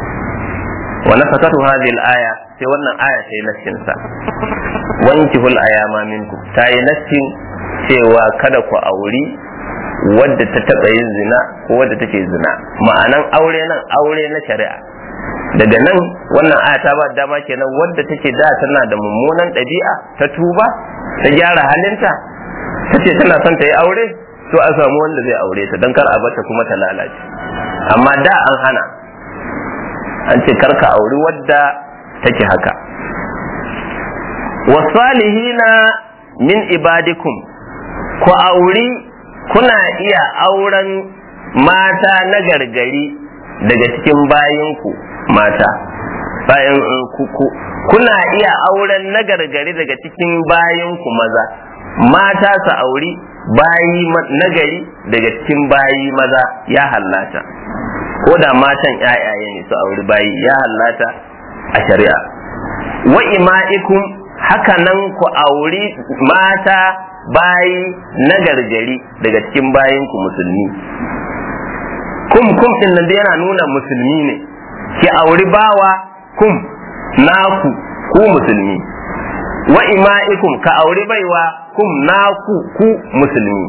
wa nasakatu hadhihi al-aya sai wannan aya ta yi nassin sa wankihul ayama minkum ta yi nassin cewa kada ku auri wadda ta taba yin zina ko wadda take zina ma'anan aure nan aure na shari'a daga nan wannan aya ta ba dama kenan wadda take da tana da mummunan ɗabi'a ta tuba ta gyara halinta ta ce tana son ta yi aure to a samu wanda zai aure ta don kar a bata kuma ta lalace amma da an hana an ce kar ka auri wadda take haka wasalihina min ibadikum ku auri kuna iya auren mata na gargari daga cikin bayinku mata bayan kuna iya auren na gargari daga cikin bayinku maza mata su auri bayi nagari daga cikin bayi maza ya hallata ko da matan ƴaƴaye ne su auri bayi ya hallata a shari'a wa ima'ikum haka nan ku auri mata bayi na gargari daga cikin bayinku musulmi kum kum din nan yana nuna musulmi ne ki auri bawa kum naku ku musulmi wa ima'ikum ka auri baiwa kum naku ku musulmi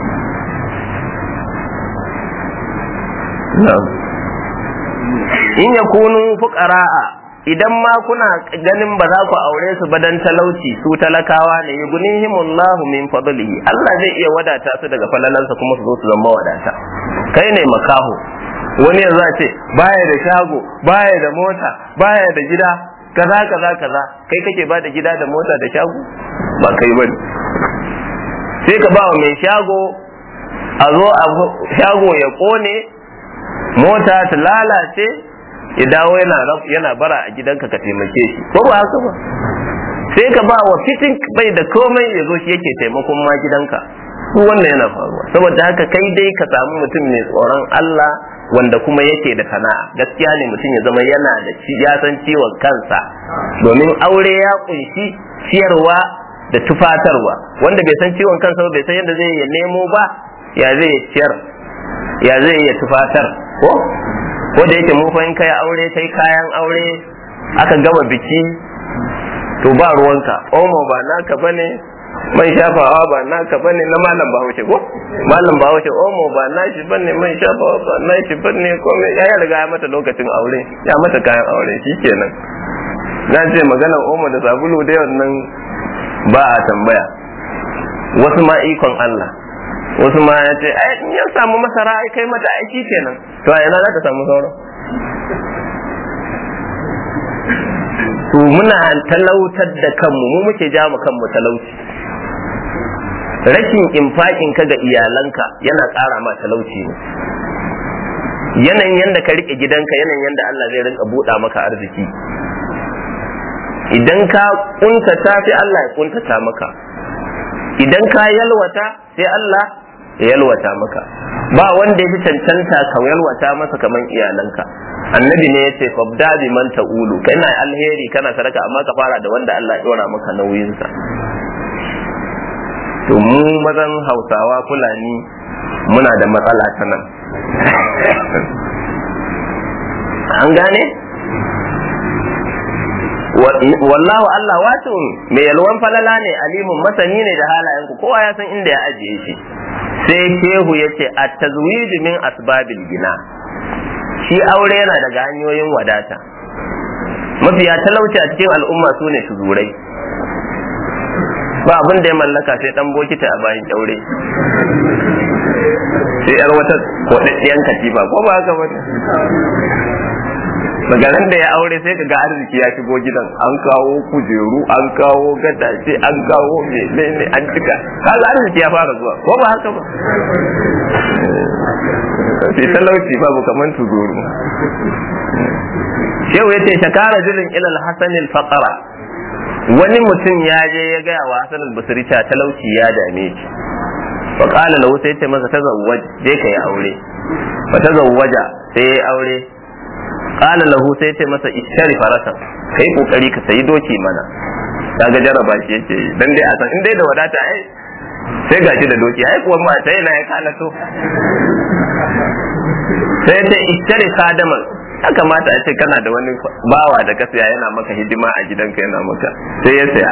in yakunu fuqara'a idan ma kuna ganin ba za ku aure su ba dan talauci su talakawa ne yughnihimullahu min fadlihi Allah zai iya wadata su daga falalansa kuma su zo su zama wadata kai ne makaho wani yanzu a ce baya da shago baya da mota baya da gida kaza kaza kaza kai kake ba da gida da mota da shago ba kai bane sai ka ba wa mai shago a zo a shago ya kone mota ta lalace ya dawo yana yana bara a gidanka ka taimake shi ko ba haka ba sai ka ba wa fitin bai da komai ya zo shi yake taimakon ma gidanka su wannan yana faruwa saboda haka kai dai ka samu mutum mai tsoron Allah wanda kuma yake da sana'a gaskiya ne mutum ya zama yana da ya san ciwon kansa domin aure ya kunshi ciyarwa da tufatarwa wanda bai san ciwon kansa ba bai san yadda zai ya nemo ba ya zai ciyar ya zai ya tufatar ko ko da yake mu fa in kai aure kai kayan aure aka gama biki to ba ruwanka omo ba naka bane man shafawa ba naka bane na malam bahaushe ko malam bahaushe omo ba nashi bane man shafawa ba nashi bane ko ya riga ya mata lokacin aure ya mata kayan aure shikenan na ce maganar omo da sabulu da wannan ba a tambaya wasu ma ikon Allah wasu ma ya ce ai in ya samu masara ai kai mata aiki kenan to a ina za ta samu sauran to muna talautar da kanmu mu muke ja mu kanmu talauci rashin infakin ka ga iyalanka yana ƙara ma talauci ne yanayin yadda ka rike gidanka yanayin yadda Allah zai rinka buɗa maka arziki idan ka kuntata sai Allah ya kuntata maka idan ka yalwata sai Allah ya yalwata maka ba wanda ya fi cancanta ka yalwata masa kamar iyalanka annabi ne ya ce fabda bi man ta'ulu kana alheri kana sadaka amma ka fara da wanda Allah ya dora maka nauyinsa to mu mazan hausawa fulani muna da matsala ta nan an gane wallahu Allah wato mai yalwan falala ne alimun masani ne da halayenku kowa ya san inda ya ajiye shi sai shehu ya ce a tazwiju min asbabil gina shi aure yana daga hanyoyin wadata mafiya talauci a cikin al'umma su ne tuzurai ba abin da ya mallaka sai dan bokita a bayan kyaure sai yar wata kodaddiyan katifa ko ba haka bane magaran da ya aure sai ka ga arziki ya shigo gidan an kawo kujeru an kawo gadaje an kawo menene an cika kaga arziki ya fara zuwa ko ba haka ba sai talauci babu kaman tuzuru shehu yace shakara jirin ilal hasan al faqara wani mutum ya je ya gaya wa hasan al basri ta talauci ya dame shi fa qala lahu sai ce masa tazawwaj je ka yi aure fa tazawwaja sai ya aure qala lahu sai ce masa ishtari farasa kai kokari ka sayi doki mana kaga jaraba shi yake dan dai a san in dai da wadata ai sai gashi da doki ai kuwa ma sai na ya kana so sai ta ishtari kadaman ya kamata a ce kana da wani bawa da ka saya yana maka hidima a gidanka yana maka sai ya saya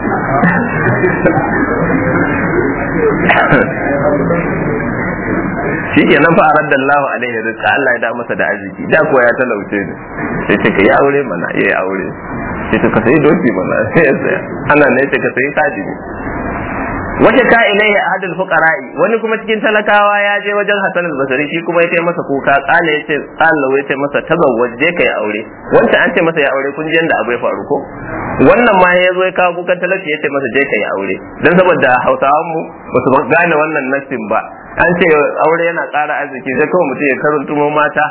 shi ke nan fa radda Allah alaihi rizqa Allah ya da masa da arziki da kuwa ya talauce ne sai ce ka yi aure mana ya yi aure sai ka sayi doki mana sai ya saya ana ne ce ka sayi sajini wace ka ilaihi ahadul fuqara'i wani kuma cikin talakawa ya je wajen Hassan al-Basri shi kuma ya kai masa kuka kala ya ce Allah ya ce masa tazawwaj je kai aure wancan an ce masa ya aure kun ji yanda abu ya faru ko wannan ma ya zo ya kawo kukan talauci ya ce masa je ka yi aure dan saboda hausawan mu ba su gane wannan nassin ba an ce aure yana ƙara arziki sai kawai mutum ya karantumo mata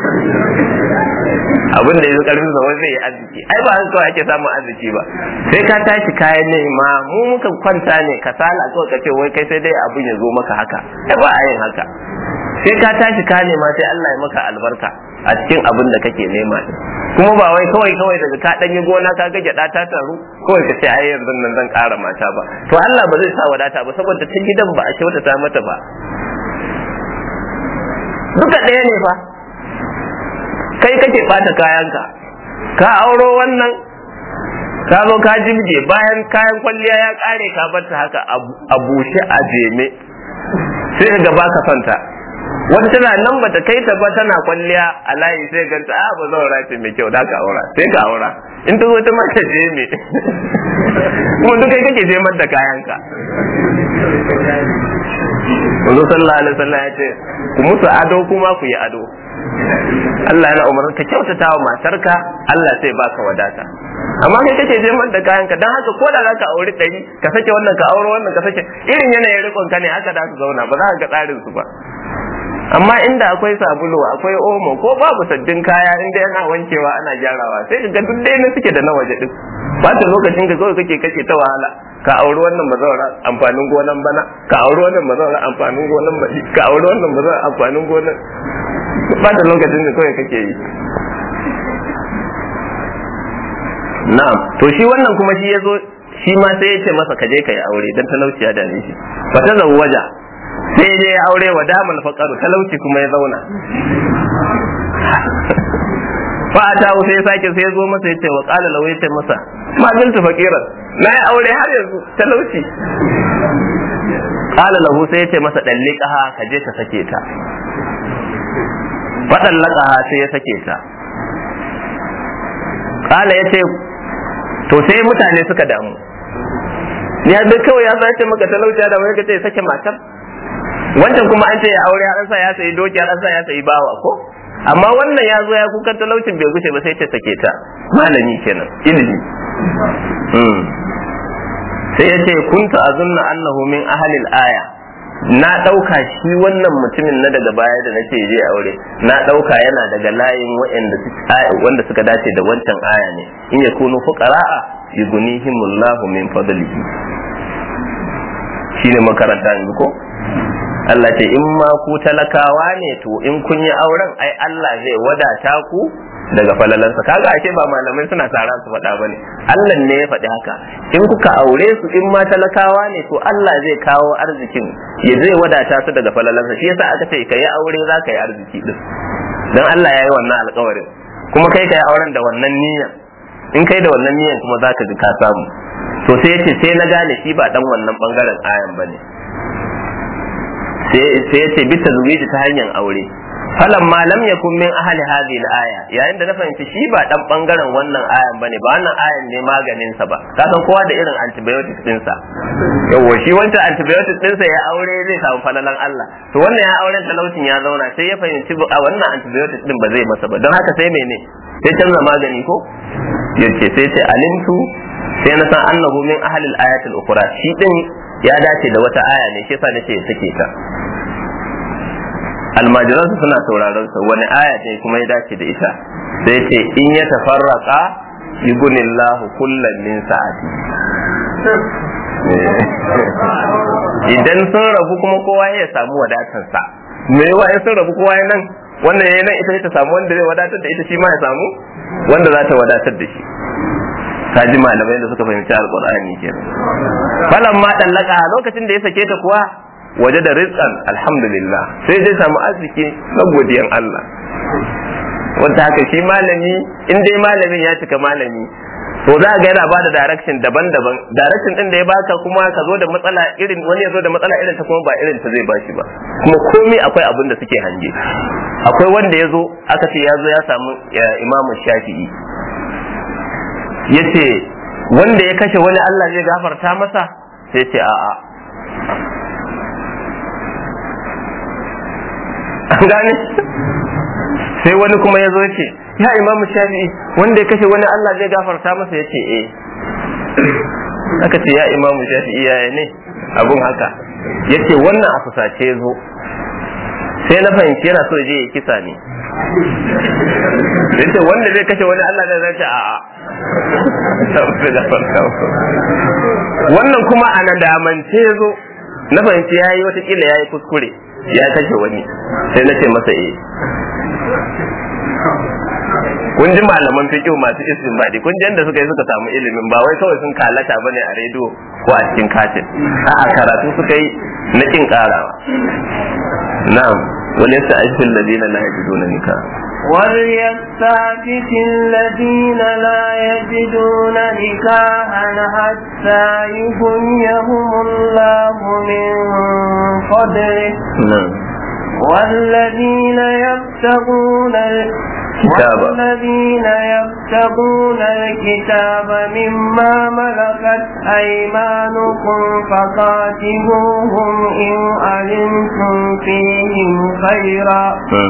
abin da ya zo karfin sa wai zai yi arziki ai ba haka kawai ake samun arziki ba sai ka tashi kayan nema mu muka kwanta ne kasala kawai ka ce wai kai sai dai abin ya zo maka haka ai ba a yin haka sai ka tashi ka nema sai Allah ya maka albarka a cikin abin da kake nema kuma ba wai kawai kawai daga ka danyi gona ka ga gyada ta taru kawai ka ce ai yanzu nan zan ƙara mata ba to Allah ba zai sa wadata ba saboda ta gidan ba a kyautata mata ba duka ɗaya ne fa kai kake ɓata kayanka ka auro wannan ka zo ka jibge bayan kayan kwalliya ya ƙare ka bar ta haka a bushe a jeme sai ga ba ka santa wata tana nan bata kai ta ba tana kwalliya a layi sai ganta a ba zaura ce mai kyau da ka aura sai ka aura in ta zo ta mata jeme kuma duk kai kake jemar da kayanka Wanzu sallallahu alaihi wasallam ya ce ku musu ado kuma ku yi ado Allah yana umarnin ka kyautata wa matarka Allah sai baka wadata amma kai kake je da kayan ka dan haka ko da zaka auri ɗari ka sake wannan ka aure wannan ka sake irin yanayin rikon ka ne haka da su zauna ba za ka ga tsarin su ba amma inda akwai sabulu akwai omo ko babu sabbin kaya inda yana wankewa ana gyarawa sai ka ga duk dai na suke da na waje din ba ta lokacin ka kawai kake kake ta wahala ka auri wannan mazaura amfanin gonan bana ka auri wannan mazaura amfanin gonan baɗi ka auri wannan mazaura amfanin gonan ba da lokacin da kawai kake yi na'am to shi wannan kuma shi yazo shi ma sai ya ce masa ka je ka yi aure dan talauci ya dane shi fa ta zawwaja sai dai ya aure wa damal faqaru talauci kuma ya zauna fa ata sai ya sake sai ya zo masa ya ce wa qala law ya ce masa ma bintu faqiran na yi aure har yanzu talauci qala lahu sai ya ce masa dalliqaha ka je ka sake ta fadan laqaha sai ya sake ta qala ya ce to sai mutane suka damu ya da kawai ya sace maka talauci da mai kace sake matar wancan kuma an ce ya aure har sa ya sayi doki har sa ya sayi bawa ko amma wannan ya zo ya kukan talaucin bai gushe ba sai ce sake ta malami kenan ilimi sai ya ce kunta azunna annahu min ahlil aya na ɗauka shi wannan mutumin na daga baya da nake je aure na ɗauka yana daga layin wanda suka dace da wancan aya ne in ya kunu fuqara'a yughnihimullahu min fadlihi shine makaranta yanzu ko Allah ce in ma ku talakawa ne to in kun yi auren ai Allah zai wadata ku daga falalansa kaga ashe ba malamai suna tara su faɗa bane Allah ne ya faɗi haka in kuka aure su in ma talakawa ne to Allah zai kawo arzikin ya zai wadata su daga falalansa shi yasa aka ce ka yi aure za ka yi arziki din dan Allah ya yi wannan alƙawarin kuma kai ka yi auren da wannan niyyar in kai da wannan niyyar kuma za ka ji ka samu to sai yace sai na gane shi ba dan wannan bangaren ayan bane sai yace bi tazwiji ta hanyar aure falan ma lam yakun min ahli hadhihi al-aya yayin da na fahimci shi ba dan bangaren wannan ayan bane ba wannan ayan ne maganin sa ba ka san kowa da irin antibiotics din sa yawa shi wancan antibiotics din sa ya aure zai samu falalan Allah to wannan ya auren talaucin ya zauna sai ya fahimci a wannan antibiotics din ba zai masa ba don haka sai mene sai canza magani ko yace sai ce alimtu sai na san annahu min ahli al-ayati al-ukhra shi din ya dace da wata aya ne shi yasa nace sake ta almajiransu suna sauraron sa wani aya ne kuma ya dace da ita sai ce in ya tafarraka yugunillahu kullan min sa'ati idan sun rabu kuma kowa ya samu wadatar sa me yawa in sun rabu kowa ya nan wannan ya nan ita ta samu wanda zai wadatar da ita shi ma ya samu wanda za ta wadatar da shi kaji malamai da suka fahimci alqur'ani kenan falan ma dallaka lokacin da ya sake ta kuwa waje da rizqan alhamdulillah sai zai samu arziki na godiyan Allah wanda haka shi malami in dai malamin ya cika malami to za ga yana bada direction daban-daban direction din da ya baka kuma ka zo da matsala irin wani ya zo da matsala irin ta kuma ba irin ta zai bashi ba kuma komai akwai abin da suke hange akwai wanda ya zo aka ce ya zo ya samu imamu shafi'i ya ce wanda ya kashe wani Allah zai gafarta masa sai ce a'a an gane sai wani kuma ya zo ce ya imam shafi'i wanda ya kashe wani Allah zai gafarta masa ya ce eh aka ce ya imamu shafi'i yaya ne abun haka yace wannan a fusace zo sai na fahimci yana so je ya kisa ne yace wanda zai kashe wani Allah da zai ce a'a wannan kuma a nadamance zo na fahimci yayi watakila yayi kuskure ya kashe wani sai na ce masa eh kun ji malaman fiqh masu istinbadi kun ji yadda suka yi suka samu ilimin ba wai kawai sun kalata bane a rediyo ko a cikin katin a'a karatu suka yi na kin karawa na'am wal yasta'fil ladina la yajiduna nikah وليستعفف الذين لا يجدون نكاحا حتى يغنيهم الله من فضله na'am والذين يبتغون كتاب. والذين يبتغون الكتاب مما ملكت أيمانكم فقاتلوهم إن علمتم فيهم خيرا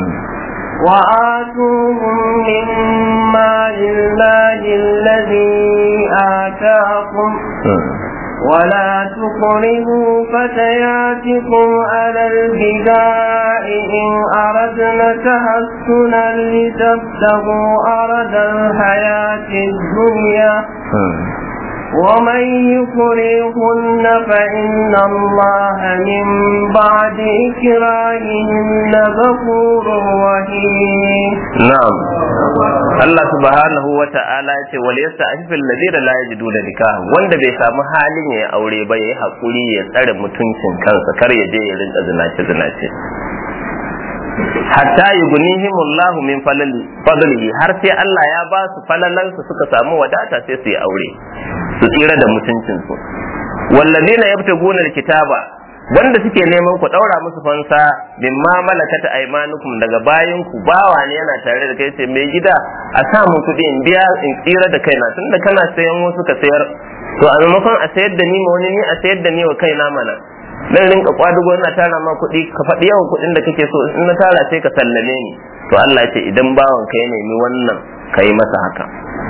وآتوهم مما لله الذي آتاكم ولا تقربوا فتياتكم على البداء إن أردنا تحسنا لتبتغوا أرض الحياة الدنيا ومن يكرهن فإن الله من بعد إكراههن غفور رحيم na'am Allah subhanahu wa ta'ala ya ce wal yasta'fil ladina la yajiduna nikah wanda bai samu halin ya aure ba yayi hakuri ya tsare mutuncin kansa kar ya je ya rinka zinace zinace hatta yughnihim Allah min falali fadlihi har sai Allah ya ba su falalansu suka samu wadata sai su yi aure su tsira da mutuncin su walladina yabtaguna alkitaba wanda suke neman ku daura musu fansa mimma malakata aymanukum daga bayan ku bawa ne yana tare da kai sai mai gida a sa mu kuɗi in biya in tsira da kaina tunda kana sayan wasu ka sayar to a maimakon a sayar da ni ma wani ni a sayar da ni wa kaina mana dan rinka kwadugo ina tara ma kuɗi ka faɗi yawan kuɗin da kake so in na tara sai ka sallame ni to Allah ya ce idan bawan ka ya nemi wannan kai masa haka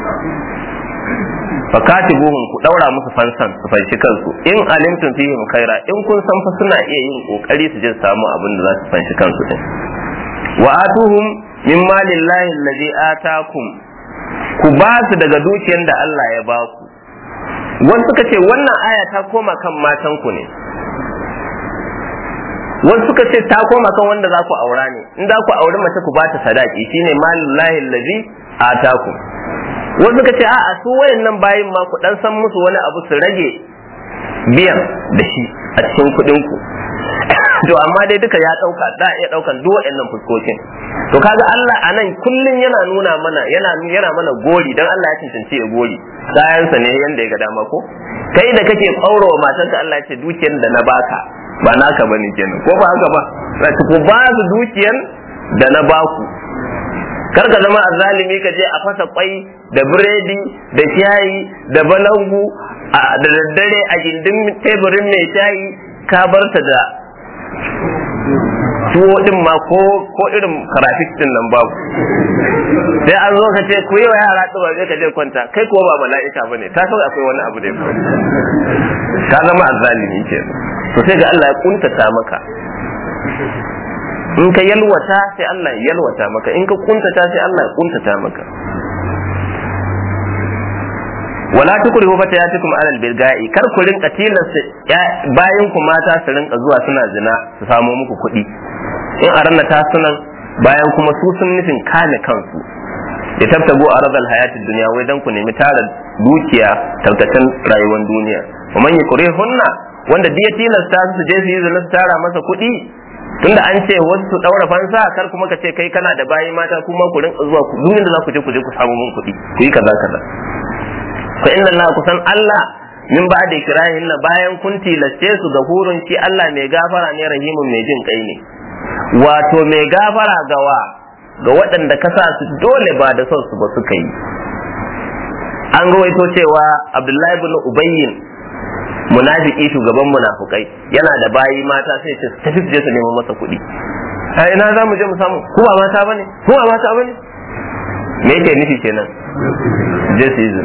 fakatibuhum ku daura musu fansan su fanshi kansu in alimtum fihim khaira in kun san fa suna iya yin kokari su je su samu abin da za su fanshi kansu din wa atuhum min malillahi allazi atakum ku ba su daga dukiyar da Allah ya ba ku wasu suka ce wannan aya ta koma kan matan ku ne wasu suka ce ta koma kan wanda za ku aura ne in za ku auri mace ku ba ta sadaki shine malillahi allazi atakum wasu suka ce a'a su wayannan bayin ma ku dan san musu wani abu su rage biyan da shi a cikin kuɗin ku to amma dai duka ya dauka da iya daukan duk wayannan fuskokin to kaga Allah anan kullun yana nuna mana yana yana mana gori dan Allah ya cancanci ya gori kayansa ne yanda ya ga dama ko kai da kake kaurawa matarka Allah ya ce dukiyar da na baka ba naka bane kenan ko ba haka ba ku ba su dukiyar da na baku kar ka zama azzalimi ka je a fasa kwai da biredi da shayi da balangu da daddare a gindin teburin mai shayi ka bar ta da tuwo din ma ko ko irin karafik din nan babu sai an zo ka ce ku yi wa yara ɗuwa zai ka je kwanta kai ko ba mala'ika bane ta kawai akwai wani abu da ya faru ka zama azzalimi ke to sai ga Allah ya kuntata maka in ka yalwata sai Allah ya yalwata maka in ka kuntata sai Allah ya kuntata maka wala tukrihu fatayatikum alal bilga'i kar ku rinka tilasta bayan ku mata su rinka zuwa suna zina su samo muku kuɗi in a ranar ta sunan bayan kuma su sun nufin kame kansu ya tabtago a razal hayatin duniya wai dan ku nemi tara dukiya tarkacen rayuwar duniya wa man hunna wanda ya tilasta su je su yi zina su tara masa kuɗi tunda an ce wasu su daura fansa kar kuma ka ce kai kana da bayi mata kuma ku rinka zuwa ku duk da za ku je ku je ku samu mun kuɗi ku yi kaza kaza fa inna Allah kusan Allah min ba da kirahin na bayan kun tilaste su ga hurun shi Allah mai gafara ne rahimun mai jin kai ne wato mai gafara gawa ga waɗanda ka sa su dole ba da son su ba suka yi an rawaito cewa Abdullahi ibn Ubayyin munafiki shugaban munafukai yana da bayi mata sai ce tafi su je su nemo masa kuɗi a ina za mu je mu samu ku ba mata bane ku ba mata bane me yake nufi kenan je su yi zina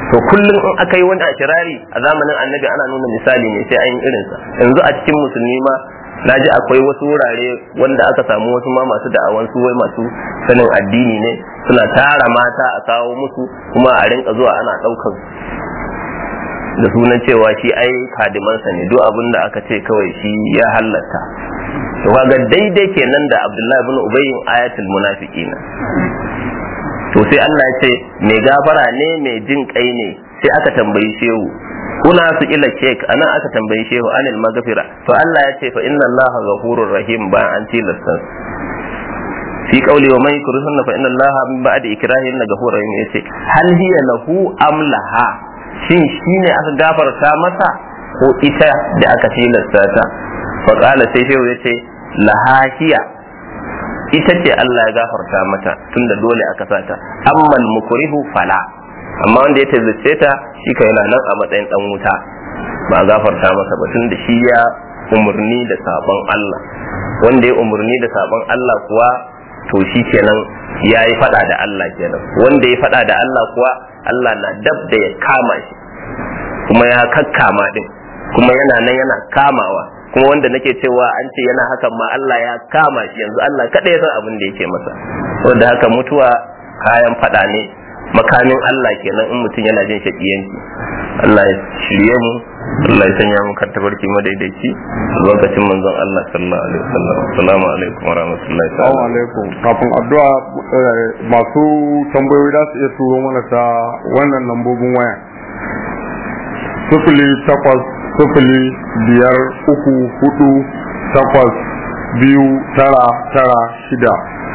to kullum in aka yi wani ashirari a zamanin annabi ana nuna misali ne sai an yi irinsa yanzu a cikin musulmi ma na ji akwai wasu wurare wanda aka samu wasu ma masu da'awan su wai masu sanin addini ne suna tara mata a kawo musu kuma a rinka zuwa ana ɗaukan da sunan cewa shi ai kadimansa ne duk abin da aka ce kawai shi ya halatta to kaga daidai kenan da Abdullahi ibn Ubayy ayatul munafiqina to sai Allah ya ce mai gafara ne mai jin kai ne sai aka tambayi shehu kuna su ila kek ana aka tambayi shehu anil magfira to Allah ya ce fa inna Allah ghafurur rahim ba an tilasta fi qawli wa man yukrihunna fa inna Allah min ba'di ikrahihinna ghafurur rahim yace hal hiya lahu am laha shin shine aka gafarta masa ko ita da aka tilasta ta fa qala sai shehu yace laha hiya ita ce Allah ya gafarta mata tunda dole aka sata ammal mukrihu fala amma wanda ya tazzace ta shi kai yana nan a matsayin dan wuta ba a gafarta masa ba tunda shi ya umurni da sabon Allah wanda ya umurni da sabon Allah kuwa to shi kenan ya yi fada da Allah kenan wanda ya fada da Allah kuwa Allah na dab da ya kama shi kuma ya kakkama din kuma yana nan yana kamawa kuma wanda nake cewa an ce yana hakan ma Allah ya kama shi yanzu Allah kada ya san abin da yake masa wanda haka mutuwa kayan fada ne makamin Allah kenan in mutum yana jin shakiyanci Allah ya shirye mu Allah ya sanya mu kan tabarki madaidaici lokacin manzon Allah sallallahu alaihi wasallam assalamu alaikum wa rahmatullahi Assalamu alaikum kafin addu'a masu tambayoyi za su iya turo mana ta wannan lambobin waya sufuli takwas sufuli biyar uku hudu takwas biyu tara tara shida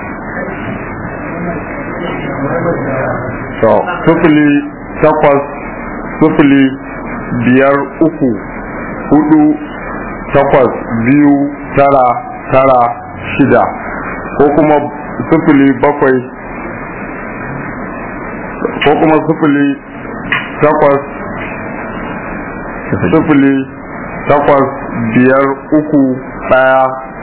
to sufuli takwas sufuli biyar uku hudu takwas biyu tara tara shida ko kuma sufuli bakwai ko kuma sufuli takwas sufuli takwas biyar uku ɗaya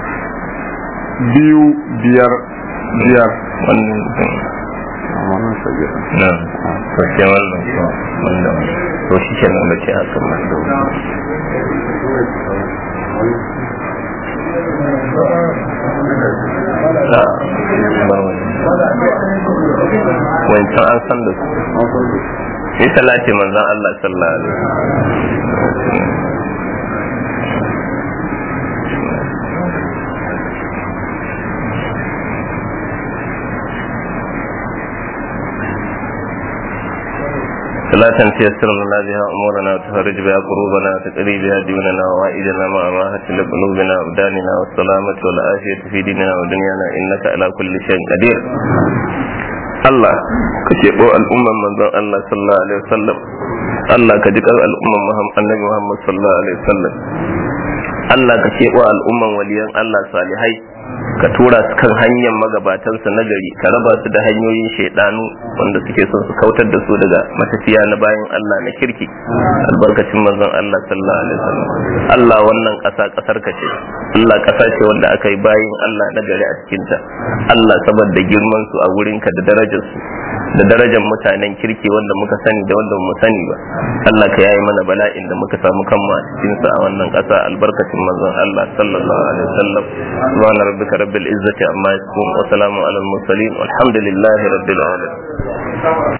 biyu biyar biyar wannan wannan sabi na to sai wannan ko wannan to shi ke nan bace haka ma wancan an san da su sai salati manzon Allah sallallahu alaihi wasallam صلاة تيسر لنا بها أمورنا وتفرج بها قلوبنا وتقري بها ديوننا ووائدنا مع راحة لقلوبنا وأبداننا والسلامة والعافية في ديننا ودنيانا إنك على كل شيء قدير Allah ka keɓo al'umman manzon Allah sallallahu alaihi wasallam Allah ka jiƙar al'umman annabi Muhammad sallallahu alaihi wasallam Allah ka keɓo al'umman waliyan Allah salihai ka tura su kan hanyar magabatansa na gari ka raba su da hanyoyin shaidanu wanda suke son su kautar da su daga matafiya na bayan Allah na kirki albarkacin manzon Allah sallallahu alaihi wasallam Allah wannan ƙasa ƙasar ka ce Allah ƙasa ce wanda aka yi bayin Allah na gari a cikin ta Allah saboda girman su a wurin ka da darajar su da darajar mutanen kirki wanda muka sani da wanda mu sani ba Allah ka yayi mana bala'in da muka samu kanmu a cikin sa a wannan ƙasa albarkacin manzon Allah sallallahu alaihi wasallam subhana rabbika rabbil izzati amma yasifun wa salamun alal mursalin walhamdulillahi rabbil alamin